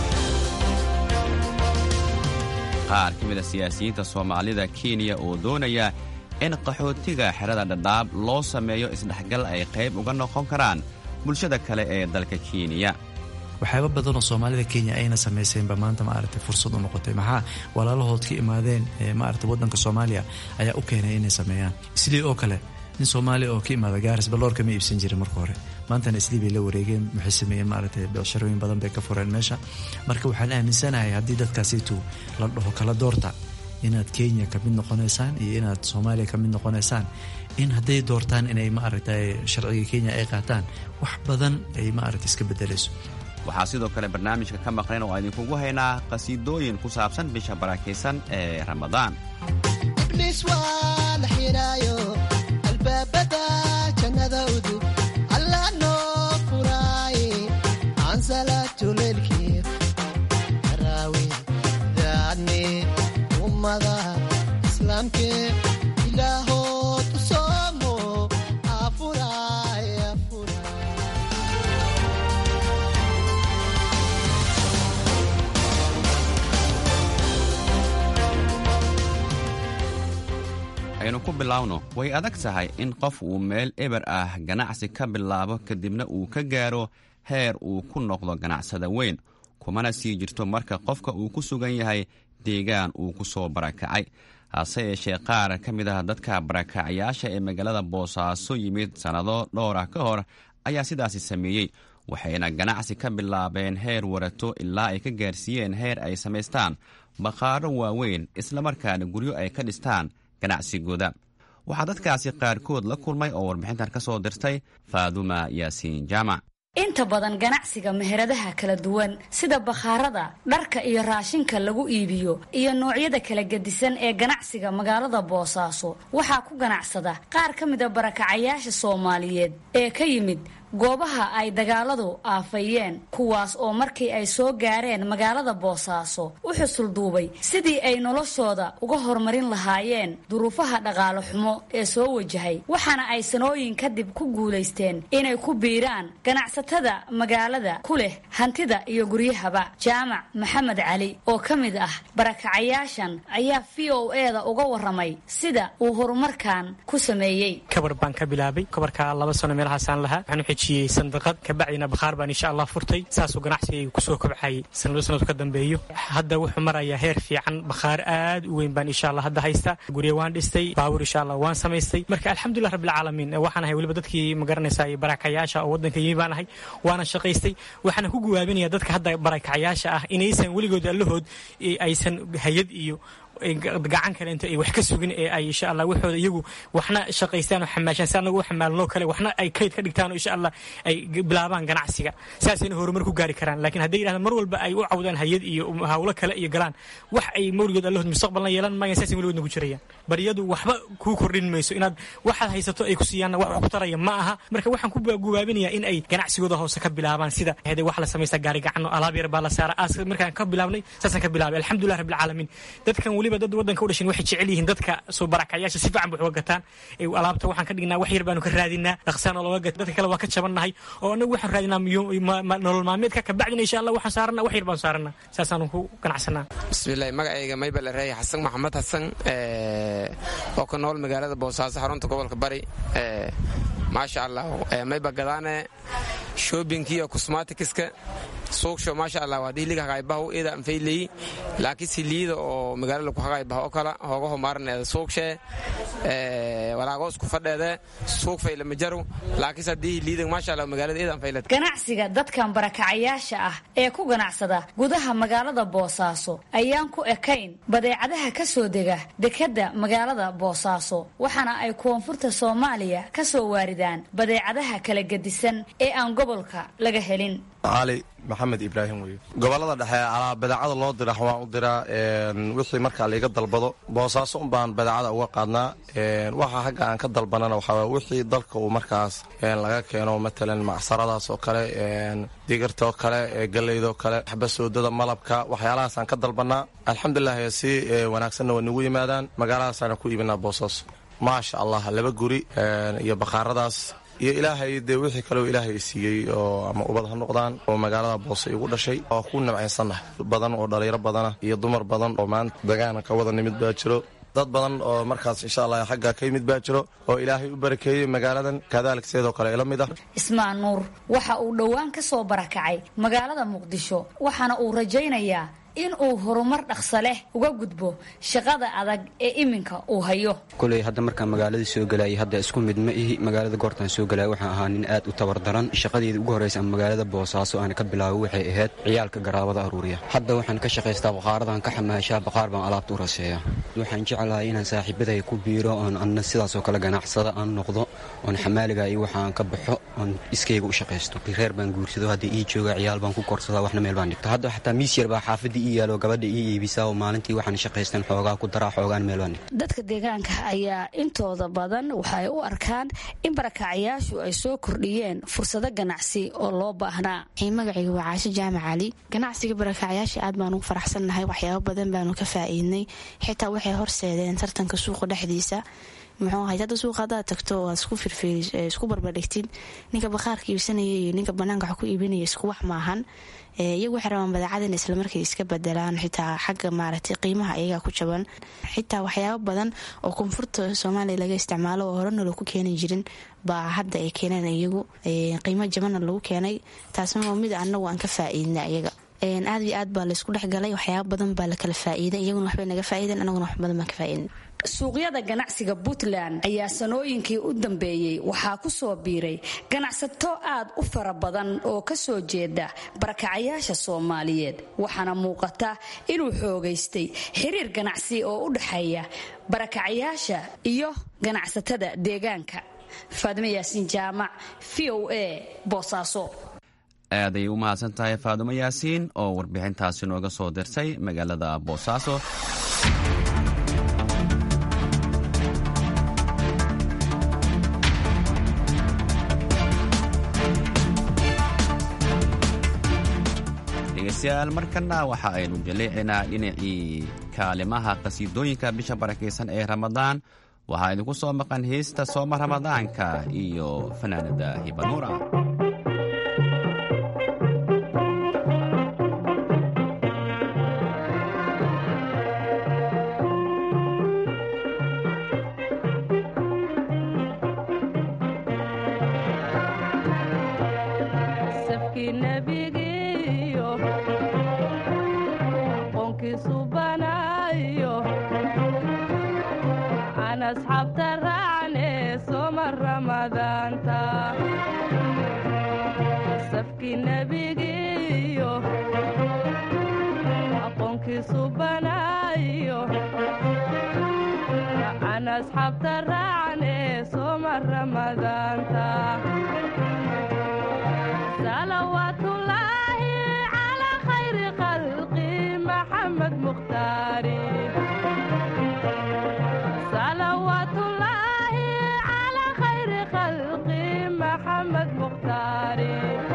qaar ka mid a siyaasiyiinta soomaalida kenya oo doonaya in qaxootiga xerada dhadhaab loo sameeyo isdhexgal ay qayb uga noqon karaan bulshada kale ee dalka kenya waxyaaba badanoo soomaalida kenya ayna samayseenba maanta maaragtay fursad u noqotay maxaa walaalahood ka imaadeen maaragtay waddanka soomaaliya ayaa u keenay inay sameeyaan sidii oo kale nin soomaaliya oo ka imaada gaaris baloorka ma iibsan jirin marka hore maantana islii bay la wareegeen waxay sameeyeen maaragtay becsharooyin badan bay ka fureen meesha marka waxaan aaminsanahay haddii dadkaasiitu la dhaho kala doorta inaad kenya ka mid noqonaysaan iyo inaad soomaaliya ka mid noqonaysaan in hadday doortaan inay maaragtay sharciga kenya ay qaataan wax badan ay maaragtay iska bedelayso waxaa sidoo kale barnaamijka ka maqnayn oo idinkugu haynaa qhasiidooyin ku saabsan bisha barakaysan ee ramadaan aynu ku bilaawno way adag tahay in qof uu meel eber ah ganacsi ka bilaabo kadibna uu ka gaaro heer uu ku noqdo ganacsada weyn kumana sii jirto marka qofka uu ku sugan yahay deegaan uu ku soo barakacay hase yeeshee qaar ka mid ah dadka barakacayaasha ee magaalada boosaaso yimid sannado dhowr ah ka hor ayaa sidaasi sameeyey waxayna ganacsi ka bilaabeen heer warato ilaa ay ka gaarsiiyeen heer ay samaystaan bakhaaro waaweyn islamarkaana guryo ay ka dhistaan ganacsigooda waxaa dadkaasi qaarkood la kulmay oo warbixintan ka soo dirtay faaduma yaasiin jaamac inta badan ganacsiga meheradaha kala duwan sida bakhaarada dharka iyo raashinka lagu iibiyo iyo noocyada kala gedisan ee ganacsiga magaalada boosaaso waxaa ku ganacsada qaar ka mida barakacayaasha soomaaliyeed ee ka yimid goobaha ay dagaaladu aafayeen kuwaas oo markii ay soo gaareen magaalada boosaaso u xusulduubay sidii ay noloshooda uga horumarin lahaayeen duruufaha dhaqaale xumo ee soo wajahay waxaana ay sanooyin kadib ku guulaysteen inay ku biiraan ganacsatada magaalada ku leh hantida iyo guryahaba jaamac maxamed cali oo ka mid ah barakacayaashan ayaa v o eda uga waramay sida uu horumarkan ku sameeyey kabar baan ka bilaabay kabarkaa laba sano meelahaasaan lahaa waxaan u xejiyey sandaqad kabacdina bakhaar baan insha allah furtay saasuu ganacsigayga kusoo kobcayay sanado sanadu ka dambeeyo hadda wuxuu marayaa heer fiican bakhaar aad u weyn baan insha allah hadda haysta gurya waan dhistay baabuur insha allah waan samaystay marka alxamdulilah rabbilcaalamiin waxaan ahay weliba dadkii magaranaysaa barakacayaasha oo waddanka yimi baan ahay waana shaqaystay waxaana ku guwaabinaya dadka hadda barakacayaasha ah inaysan weligood allahood aysan hayad iyo gacan kale inta ay wax ka sugin ee ay insha allah waxooda iyagu waxna shaqaystaan oo xamaashaan si anagu u xamaalnoo kale waxna ay kayd ka dhigtaan oo insha allah ay bilaabaan ganacsiga saasayna horumar ku gaari karaan laakiin hadday yidhahdaan mar walba ay u cawdaan hayad iyo hawlo kale iyo galaan wax ay mawligood allahood mustaqbalna yeelan maayaan saasay weligoodna ku jirayaan baryadu waxba kuu kordhin mayso inaad waxaad haysato ay ku siiyaanna wax wax ku taraya ma aha marka waxaan ku gubaabinayaa in ay ganacsigooda hoose ka bilaabaan sida hede wax la samaysta gaari gacano alaab yar baa la saara aas markaan ka bilaabnay saasaan ka bilaabay alxamdulilah rabbilcaalamiin dadkan weliba dad waddanka u dhashin waxay jecel yihiin dadka soo barakayaasha si fiican bay uga gataan alaabta waxaan ka dhignaa wax yar baanu ka raadinaa dhaqsaan oo looga gata dadka kale waa ka jabannahay oo anagu waxaan raadinaa nolol maalmeedka kabacdina insha allah waxaan saarana wax yar baan saarana saasaanu ku ganacsanaa bismillahi magacayga maybal reey xasan maxamed xasan oo ka nool magaalada boosaaso xarunta gobolka bari maasha allah mayba gadaane shoobinkiiyo cosmaticska suugsho maasha allah waa dhiiliga haqaybaha ida anfayleyi laakiin siliida oo magaalada ku haqaybaha oo kala hoogaho maarneeda suugshee walaagoos ku fadheede suug faylamajaru laakiin haddii liida maasha allah magaalada ida anfayled ganacsiga dadkan barakacayaasha ah ee ku ganacsada gudaha magaalada boosaaso ayaan ku ekayn badeecadaha ka soo dega dekadda magaalada boosaaso waxaana ay koonfurta soomaaliya ka soo waaridaan badeecadaha kala gedisan ee aan gobolka laga helin cali maxamed ibraahim wey gobolada dhexe alaa badeecada loo dira waan u diraa wixii markaa laiga dalbado boosaaso un baan badeecada uga qaadnaa waxa hagga aan ka dalbanana waxaa wixii dalka uu markaas laga keeno matalan macsaradaas oo kale digirta oo kale galeydoo kale xabasoodada malabka waxyaalahaasaan ka dalbanaa alxamdulilah si wanaagsanna waa nagu yimaadaan magaaladaasaan ku iibinaa boosaaso maasha allah laba guri iyo bakhaaradaas iyo ilaahay dee wixii kaleo ilaahay siiyey oo ama ubad ha noqdaan oo magaalada boose igu dhashay oo ku nimcaysannahay badan oo dhalinyaro badana iyo dumar badan oo maanta dagaana ka wada nimid baa jiro dad badan oo markaas insha allah xagga ka yimid baa jiro oo ilaahay u barakeeyey magaaladan kadalik sidoo kale ila mid ah ismaan nuur waxa uu dhowaan ka soo barakacay magaalada muqdisho waxaana uu rajaynayaa in uu horumar dhaqso leh uga gudbo shaqada adag ee iminka uu hayo koley hadda markaan magaaladii soo gelayay hadda isku mid ma ihi magaalada goortaan soo gelaya waxaan ahaa nin aad u tabardaran shaqadeedii ugu horraysa ama magaalada boosaaso aan ka bilaabo waxay ahayd ciyaalka garaabada aruuriya hadda waxaan ka shaqaystaa baqaaradan ka xamaashaa baqaar baan alaabta u raseeya waxaan jeclahay inaan saaxiibaday ku biiro oon anna sidaasoo kale ganacsada aan noqdo oon xamaaliga iyo waxaan ka baxo oon iskayga u shaqaysto reer baan guursado hadda ii jooga ciyaal baan ku korsadaa waxna meel baan dhigta hadda xataa miis yar baa xaafadii ii yaalo gabadha ii iibisaa oo maalintii waxaan shaqaystan xoogaa ku daraa xoogaan meel baan dhigta dadka deegaanka ayaa intooda badan waxay u arkaan in barakacayaashu ay soo kordhiyeen fursado ganacsi oo loo baahnaa magacayga waa caasho jaamac cali ganacsiga barakacayaasha aad baan ugu faraxsannahay waxyaabo badan baanu ka faa'iidnay xitaa waxay horseedeen tartanka suuqa dhexdiisa muxuu ahay hadda suuqa haddaad tagto waad isku firfiiri isku barbardhigtid ninka bakhaarka iibsanaya iyo ninka banaanka wax ku iibinaya isku wax maahan iyagu waxay rabaan badeecada in islamarkay iska bedelaan xitaa xagga maaragtay qiimaha iyagaa ku jaban xitaa waxyaabo badan oo koonfurta soomaaliya laga isticmaalo oo horena lagu keeni jirin baa hadda ay keeneen iyagu qiimo jabanna lagu keenay taasna waa mid anagu aan ka faa'iidna iyaga aad iyo aad baa laysku dhexgalay waxyaaba badan baa la kala faa'iiday iyaguna waxbay naga faa'iideen anaguna wax badan baan ka faa'iidin suuqyada ganacsiga puntland ayaa sanooyinkii u dambeeyey waxaa ku soo biiray ganacsato aad u fara badan oo ka soo jeeda barakacayaasha soomaaliyeed waxaana muuqata inuu xoogaystay xiriir ganacsi oo u dhexeeya barakacayaasha iyo ganacsatada deegaanka faadimo yaasiin jaamac v o a boosaaso aad ayay u mahadsan tahay faadumo yaasiin oo warbixintaasi nooga soo dirtay magaalada boosaaso dhegeystayaal markana waxa aynu jaleecinaa dhinacii kaalimaha qhasiidooyinka bisha barakaysan ee ramadaan waxaa idinku soo maqan heesta sooma ramadaanka iyo fanaanada hibanuura safkii nebigiiyo aqoonkiisu banaayo aan asxaabta raacne soma ramadaanta safkii nebigiiyo aqoonkiisu banaayo aan asxaabta raacne soma ramadaanta salawaatullaahi calaa khayri khalqi maxamed mukhtaari salawaatullaahi calaa khayri khalqi maxamed mukhtaari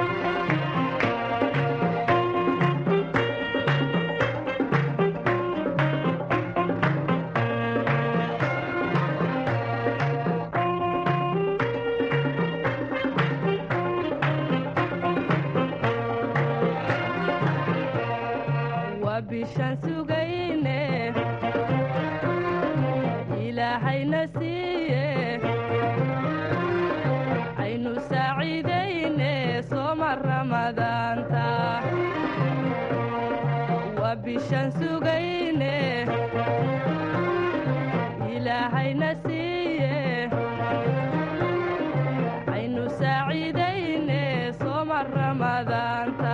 waa bishaan sugayne ilaahayna siiye aynu saaciidayne sooma ramadaanta waa bishaan sugayne ilaahayna siiye aynu saaciidayne sooma ramadaanta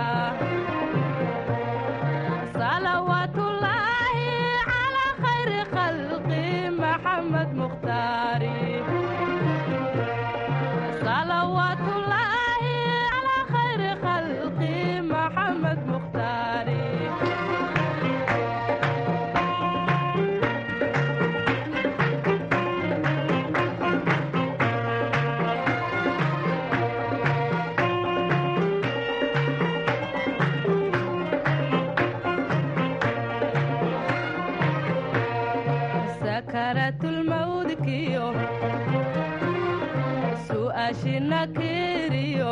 salawaatullaahi calaa khayri khalqi maxamed mukhtaari salawaatullaahi calaa khayri khalqi maxamed mukhtaari sakaratulmawdkiyo su'aashina kiriyo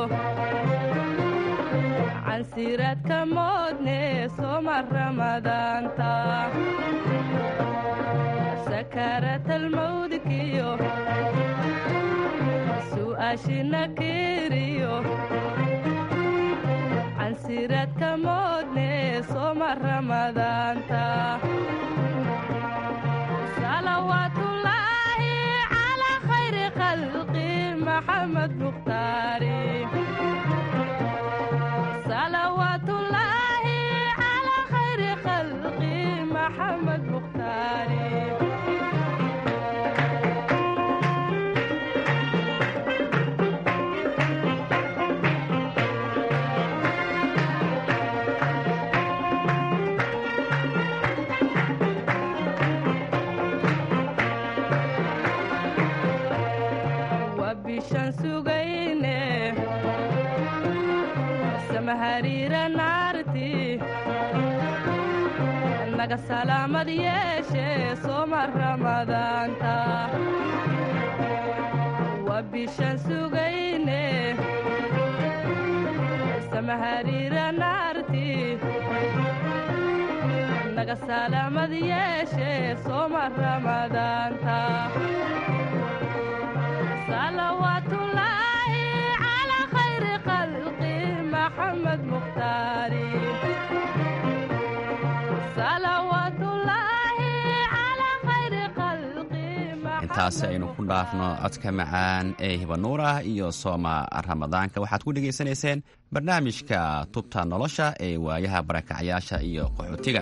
cansiraadka moodne soma ramadaanta sakaratalmawdkiyo su'aashina kiriyo cansiraadka moodne soma ramadaanta salawaatullaahi calaa khayri khalqi maxamed mukhtaari salawaatullaahi calaa khayri khalqi maxamed mukhtaari waa bishaan sugayne samahariira naarti naga salaamad yeeshe sooma ramadaanta waa bishaan sugayne samahariira naarti naga salaamad yeeshe sooma ramadaanta salawaatullaahi calaa khayri khalqi maxamed mukhtaari salawaatullaahi calaa khayri khalqi intaasi aynu ku dhaafno codka macaan ee hibanuur ah iyo sooma ramadaanka waxaad ku dhegaysanayseen barnaamijka tubta nolosha ee waayaha barakacyaasha iyo qaxootiga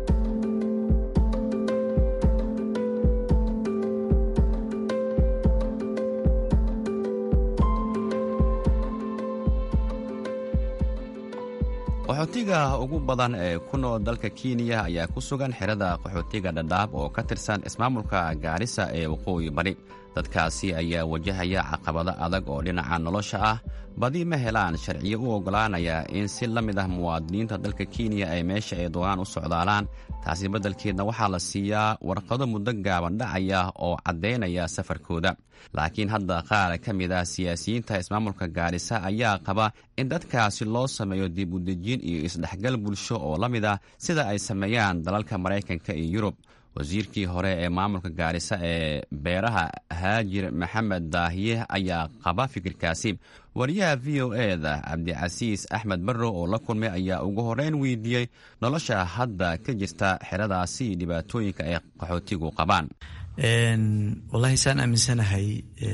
qaxootiga ugu badan ee ku nool dalka kenya ayaa ku sugan xerada qaxootiga dhadhaab oo ka tirsan ismaamulka gaarisa ee waqooyi bari dadkaasi ayaa wajahaya caqabado adag oo dhinaca nolosha ah badi ma helaan sharciyo u oggolaanaya in si la mid ah muwaadiniinta dalka kenya ay meesha ay doonaan u socdaalaan taasi beddelkeedna waxaa la siiyaa warqado muddo gaaban dhacaya oo caddaynaya safarkooda laakiin hadda qaar ka mid ah siyaasiyiinta ismaamulka gaarisa ayaa qaba in dadkaasi loo sameeyo dib u dejiin iyo isdhexgal bulsho oo la mid ah sida ay sameeyaan dalalka maraykanka iyo yurub wasiirkii hore ee maamulka gaarisa ee beeraha haajir maxamed daahiye ayaa qaba fikirkaasi wariyaha v o eda cabdicasiis axmed barrow oo la kulmay ayaa ugu horeyn weydiiyey nolosha hadda ka jirta xeradaasi dhibaatooyinka ay qaxootigu qabaan wallaahi saan aaminsanahay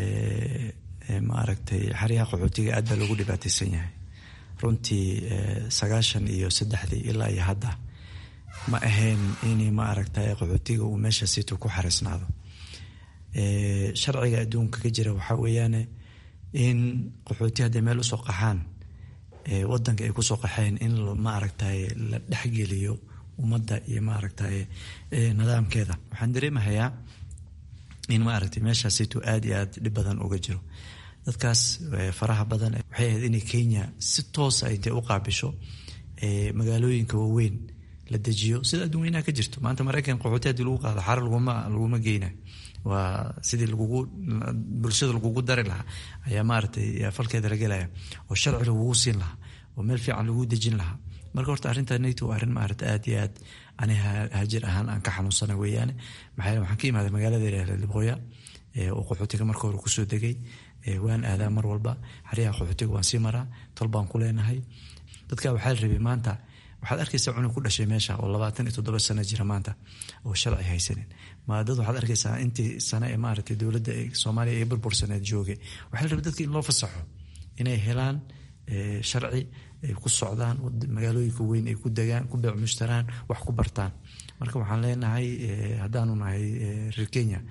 maaragtay xeryaha qaxootiga aad baa loogu dhibaataysan yahay runtii sagaashan iyo saddexdii ilaa iyo hadda ma ahayn in maaragtay qaxootiga uu meesha situ ku xariisnaado sharciga adduunka ka jira waxaa weeyaane in qaxooti hadday meel usoo qaxaan wadanka ay kusoo qaxeen in maaragtay la dhexgeliyo ummadda iyo maaragtay nidaamkeeda waxaan dareemahayaa in maaragtay meesha situ aada iyo aada dhib badan uga jiro dadkaas faraha badan waxay ahayd inay kenya si toosa ay dee u qaabisho magaalooyinka waaweyn la dejiyo sida adduunyanaha ka jirto maanta maraykan qaxooti hadii lagu qaado xaro laguma laguma geyna waa sidii lagugu bulshada lagugu dari lahaa ayaa maaragtay falkeeda la gelaya oo sharci lagugu siin lahaa oo meel fiican lagu dejin lahaa marka horta arrinta nato waa arrin maaragta aad iyo aad ani haajir ahaan aan ka xanuunsana weeyaane maxaa waxaan ka imaaday magaalada yidhahda libqooya oo qaxootiga marka hore kusoo degay waan aadaa mar walba xeryaha qaxootiga waan sii maraa tol baan ku leenahay dadka waxaa la rabay maanta waxaad arkaysaa cunug ku dhashay meesha oo labaatan iyo toddoba sano jira maanta oo sharci haysanin ma dad waxaad arkaysaa intii sano ee maaragtay dowladda soomaaliya ee burbursaneed joogay waxaa la rabay dadka in loo fasaxo inay helaan sharci ay ku socdaan magaalooyinka weyn ay ku degaan ku beec mushtaraan wax ku bartaan marka waxaan leenahay haddaanu nahay reer kenya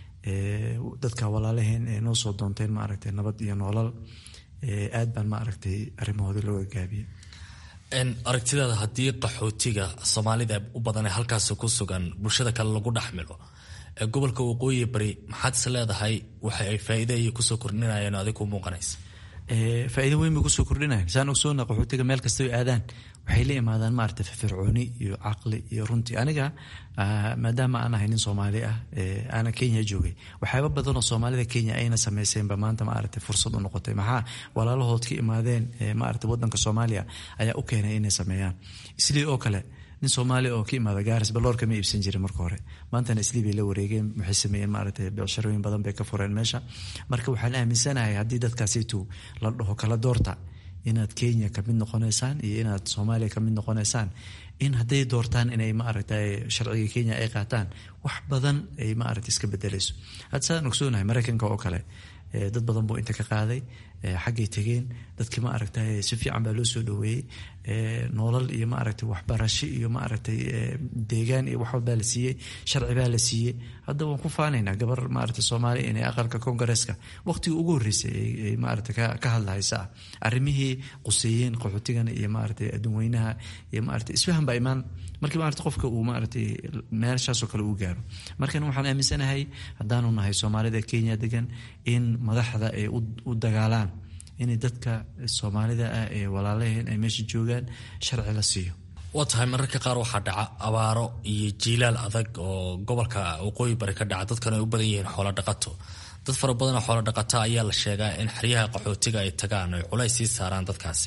dadka walaalaheen ee noo soo doonteen maaragtay nabad iyo noolal aad baan maaragtay arrimahooda looga gaabiyey aragtidaada haddii qaxootiga soomaalida u badan ee halkaasi ku sugan bulshada kale lagu dhexmilo ee gobolka waqooyi bari maxaad is leedahay waxa ay faa'iida iyo kusoo kordhinayeen adig ku muuqanaysa faa'iido weyn bay kusoo kordhinayan saan ogsoona qaxootiga meel kasta ay aadaan waxay la imaadaan maaragtay firfircooni iyo caqli iyo runtii aniga maadaama aan ahay nin soomaali ah aana kenya joogay waxyaaba badan oo soomaalida kenya ayna samayseenba maanta maaragtay fursad u noqotay maxaa walaalahood ka imaadeen maaragtay wadanka soomaaliya ayaa u keenay inay sameeyaan islii oo kale nin soomaali oo ka imaada gaaris baloorka ma iibsan jirin marka hore maantana islii bay la wareegeen waxay sameeyeen maaragtay becsharooyin badan bay ka fureen meesha marka waxaan aaminsanahay haddii dadkaasitu la dhaho kala doorta inaad kenya kamid noqonaysaan iyo inaad soomaaliya kamid noqonaysaan in hadday doortaan inay maaragtay sharciga kenya ay qaataan wax badan ay maaragtay iska bedelayso hadda saan ogsoonahay maraykanka oo kale dad badan buu inta ka qaaday xaggay tegeen dadkii maaragtay si fiican baa loo soo dhaweeyey noolal iyo maaragtay waxbarasho iyo maaragtay deegaan iyo wax walbaa la siiyey sharci baa la siiyey hadda waan ku faanaynaa gabar maaragtay soomaaliya inay aqalka kongareeska waqtigii ugu horreysay ay maaragtay ka hadlahaysa ah arrimihii quseeyeen qaxootigana iyo maaragtay adduunweynaha iyo maaragtay isfahan baa imaan markii maaragtay qofka uu maaragtay meeshaasoo kale uu gaaro markan waxaan aaminsanahay haddaanu nahay soomaalida kenya degan in madaxda ay u dagaalaan inay dadka soomaalida ah ee walaalaheen ay meesha joogaan sharci la siiyo waa tahay mararka qaar waxaa dhaca abaaro iyo jiilaal adag oo gobolka waqooyi bari ka dhaca dadkan ay u badan yihiin xoolo dhaqato dad fara badan oo xoolo dhaqata ayaa la sheegaa in xeryaha qaxootiga ay tagaan oy culays sii saaraan dadkaasi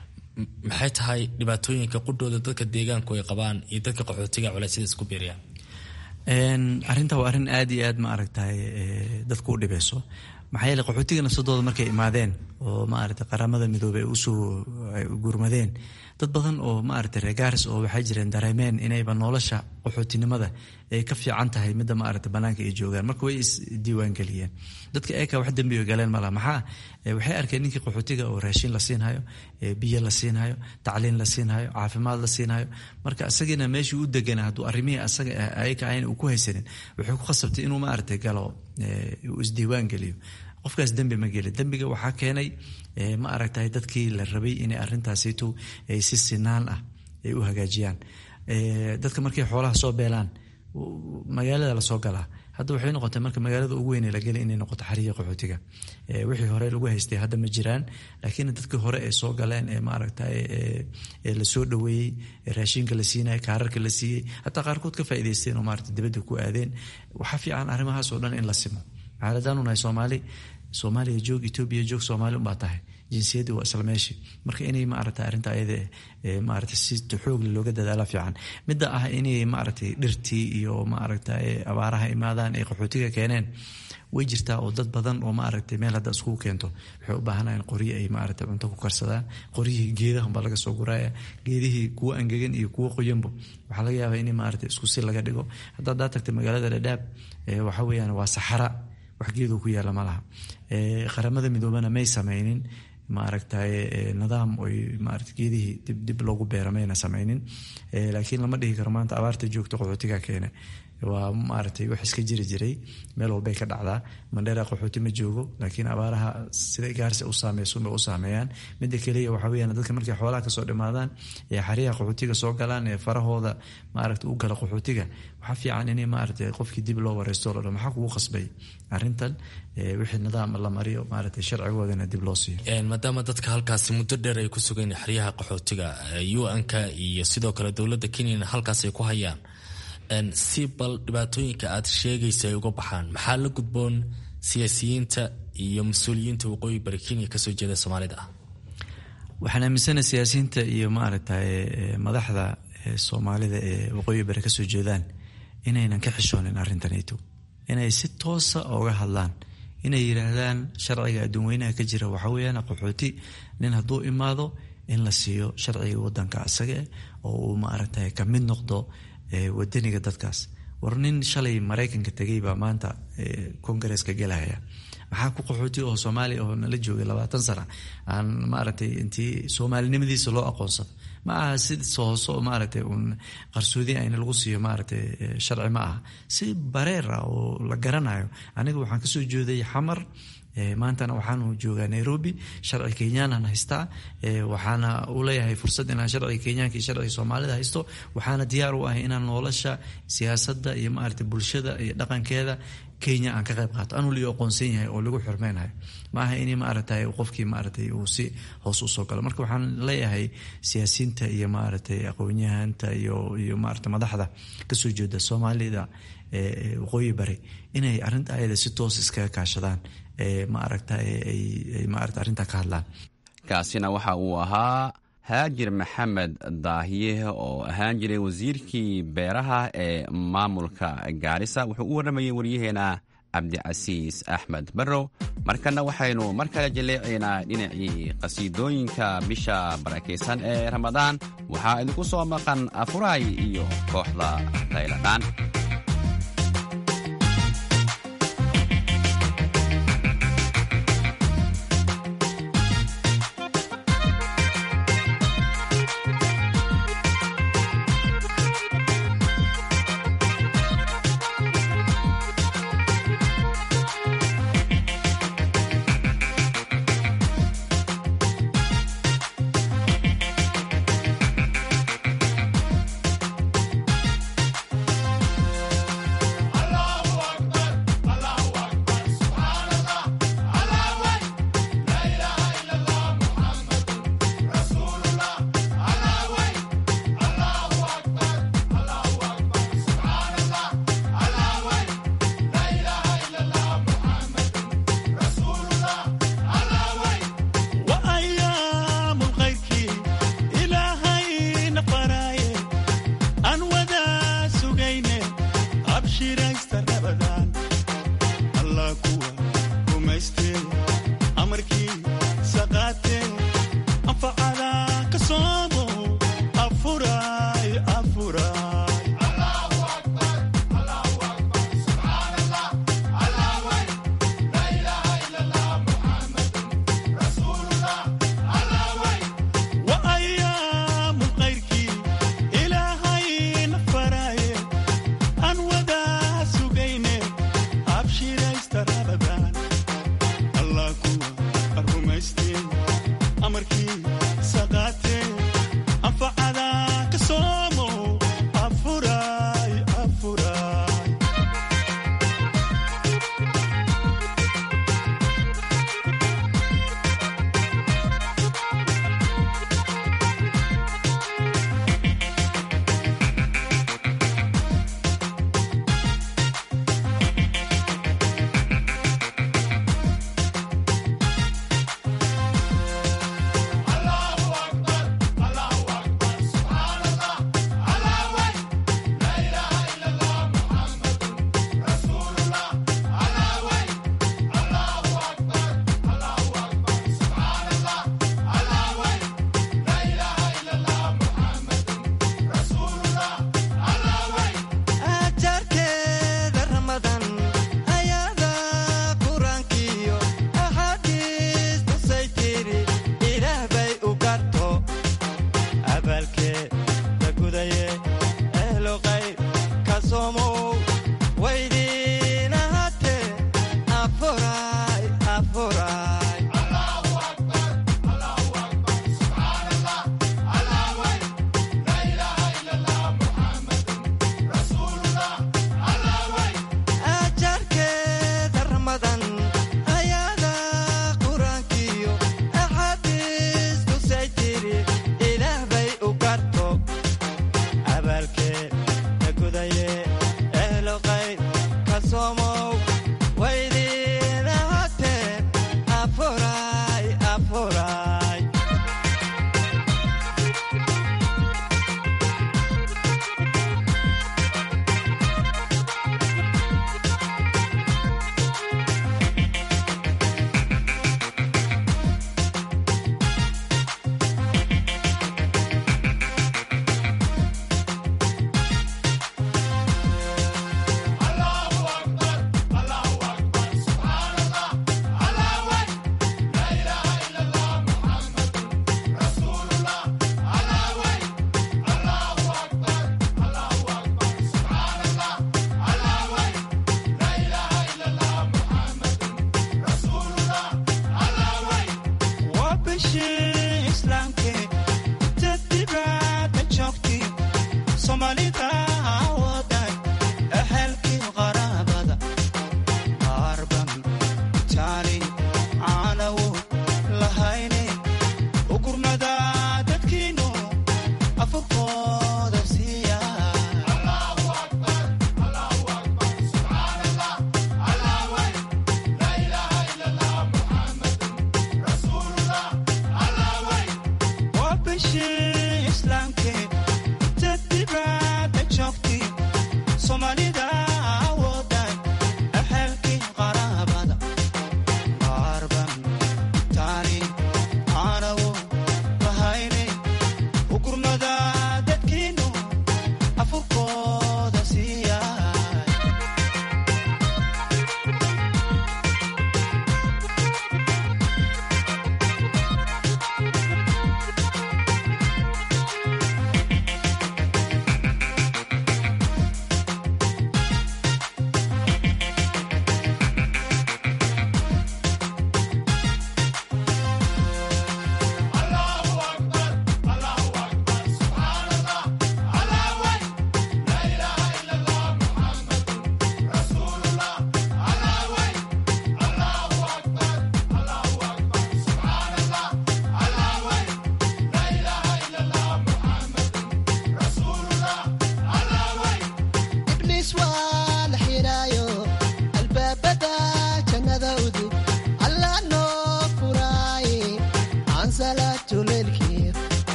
maxay tahay dhibaatooyinka qudhooda dadka deegaanku ay qabaan iyo dadka qaxootiga culaysyada isku beeriyaan arrinta waa arrin aada iyo aad ma aragtay dadku u dhibeyso maxaa yeele qaxootiga nafsadooda markay imaadeen oo maaragtay qaramada midoobey ay usoo gurmadeen dad badan oo maaragtay reegaaris oo waxay jireen dareemeen inayba nolosha qaxootinimada ay ka fiican tahay midda maaragtay banaanka ay joogaan marka way isdiiwaangeliyeen dadka eeka wax dembi galeen malaha maxaa waxay arkeen ninkii qaxootiga oo raashin la siinhayo biyo la siinhayo tacliin la siinhayo caafimaad la siinhayo marka isagiina meeshii u degana hadduu arrimihii asaga ayaka ahayn uu ku haysanin wuxuu ku khasabtay inuu maaragtay galo uu isdiiwaan geliyo qofkaas dembi ma gelin dembiga waxaa keenay ma aragtay dadkii la rabay inay arrintaasitu ay si sinaan ah ay u hagaajiyaan dadka markay xoolaha soo beelaan magaalada lasoo galaa hadda waxay noqotay marka magaalada ugu weyn la gelay inay noqoto xariya qaxootiga wixii hore lagu haystay hadda ma jiraan laakiin dadkii hore ee soo galeen ee maaragtay lasoo dhaweeyey raashinka la siinayay kaararka la siiyey hataa qaarkood ka faa'iidaysteen oo maaragtay dibadda ku aadeen waxaa fiican arrimahaas oo dhan in la simo maxaa hadaanu nahay soomaali soomaaliya joog etoobiya joog soomaali unbaa tahay jinsiyadii waa isla meeshii marka inay maaragta arrinta ayada maaragta si xoogle looga dadaala fiican midda ah inay maaragtay dhirtii iyo maaragta abaaraha imaadaan ay qaxootiga keeneen way jirtaa oo dad badan oo maaragtay meel hadda iskugu keento waxay u baahanayan qoryo ay maaragtay cunto ku karsadaan qoryihii geedahan baa laga soo guraya geedihii kuwa angegan iyo kuwa qoyanbo waxaa laga yaabaa in maaragtay isku si laga dhigo hadda haddaa tagtay magaalada dhadhaab waxa weeyaan waa saxara wax geedoo ku yaala ma laha qaramada midoobana may sameynin maaragtay nidaam oy maarata geedihii dib dib loogu beera mayna sameynin laakiin lama dhihi karo maanta abaarta joogta qaxootiga keene waa maaragtay wax iska jiri jiray meel walbay ka dhacdaa mandheera qaxooti ma joogo laakiin abaaraha sida gaarsi u saameysunbay u saameeyaan midda keliya waxa weyaan dadka markay xoolaha kasoo dhimaadaan ee xariyaha qaxootiga soo galaan ee farahooda maaragta u gala qaxootiga waxaa fiican in maaragtay qofkii dib loo wareysto lo dhan maxaa kugu qasbay arrintan wixii nidaam la mariyo maaragtay sharcigoodana dib loo siiyo maadaama dadka halkaasi muddo dheer ay ku sugayn xeryaha qaxootiga un-ka iyo sidoo kale dowladda kenyana halkaas ay ku hayaan si bal dhibaatooyinka aad sheegaysa ay uga baxaan maxaa la gudboon siyaasiyiinta iyo mas-uuliyiinta waqooyi bari kenya kasoo jeeda soomaalida ah waxaan aaminsana siyaasiyiinta iyo maaragtay madaxda soomaalida ee waqooyi bari kasoo jeedaan inaynan ka xishoonin arrintanito inay si toosa oga hadlaan inay yidhaahdaan sharciga adduunweynaha ka jira waxaa weyaan qaxooti nin hadduu imaado in la siiyo sharciga wadanka isaga oo uu maaragtay ka mid noqdo wadaniga dadkaas war nin shalay maraykanka tegay baa maanta kongareeska gelahaya maxaa ku qaxooti oo soomaaliya oo nala joogay labaatan sana aan maaragtay intii soomaalinimadiisa loo aqoonsado ma aha si sooso maaragtay uun qarsoodi ayna lagu siiyo maaragtay sharci ma aha si bareer ah oo la garanayo aniga waxaan kasoo jeeday xamar maantana waxaanu joogaa nairobi sharci kenyaanan haystaa waxaana u leeyahay fursad inaan sharciga kenyaanka iyo sharciga soomaalida haysto waxaana diyaar u ahay inaan nolosha siyaasadda iyo maarata bulshada iyo dhaqankeeda kenya aan ka qayb qaato anuu liyo aqoonsan yahay oo lagu xurmeynayo ma aha in maaragtay qofkii maaratay uu si hoos usoo galo marka waxaan leeyahay siyaasiyiinta iyo maaragtay aqoonyahanta iyo iyo maarata madaxda kasoo jeeda soomaalida waqooyi bari inay arrinta ayada si toos iskaga kaashadaan maaragta ay maarata arrintaa ka hadlaan kaasina waxa uu ahaa haajir maxamed daahiye oo ahaan jiray wasiirkii beeraha ee maamulka gaarisa wuxuu u warramayay waryaheena cabdicasiis axmed barrow markana waxaynu mar kale jaleecaynaa dhinacii qhasiidooyinka bisha barakaysan ee ramadaan waxaa idinku soo maqan afuraay iyo kooxda tayladhaan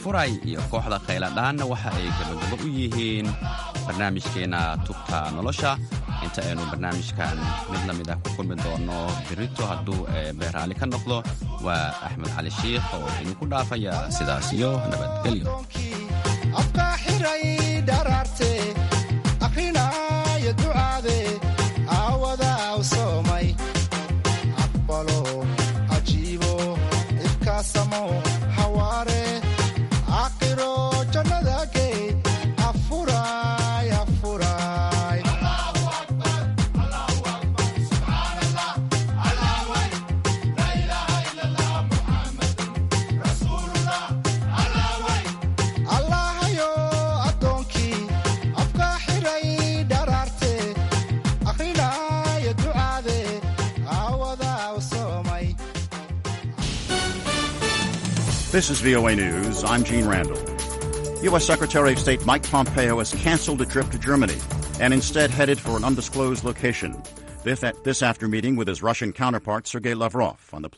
afuray iyo kooxda khayladhaanna waxa ay gabagabo u yihiin barnaamijkeenna tubta nolosha inta aynu barnaamijkan mid la mid ah ku kulmi doonno birito hadduu beeraali ka noqdo waa axmed cali shiikh oo idinku dhaafaya sidaas iyo nabadgelyo This is VOA News. I'm Gene Randall. U.S. Secretary of State Mike Pompeo has canceled a trip to Germany and instead headed for an undisclosed location. This after meeting with his Russian counterpart Sergei Lavrov on the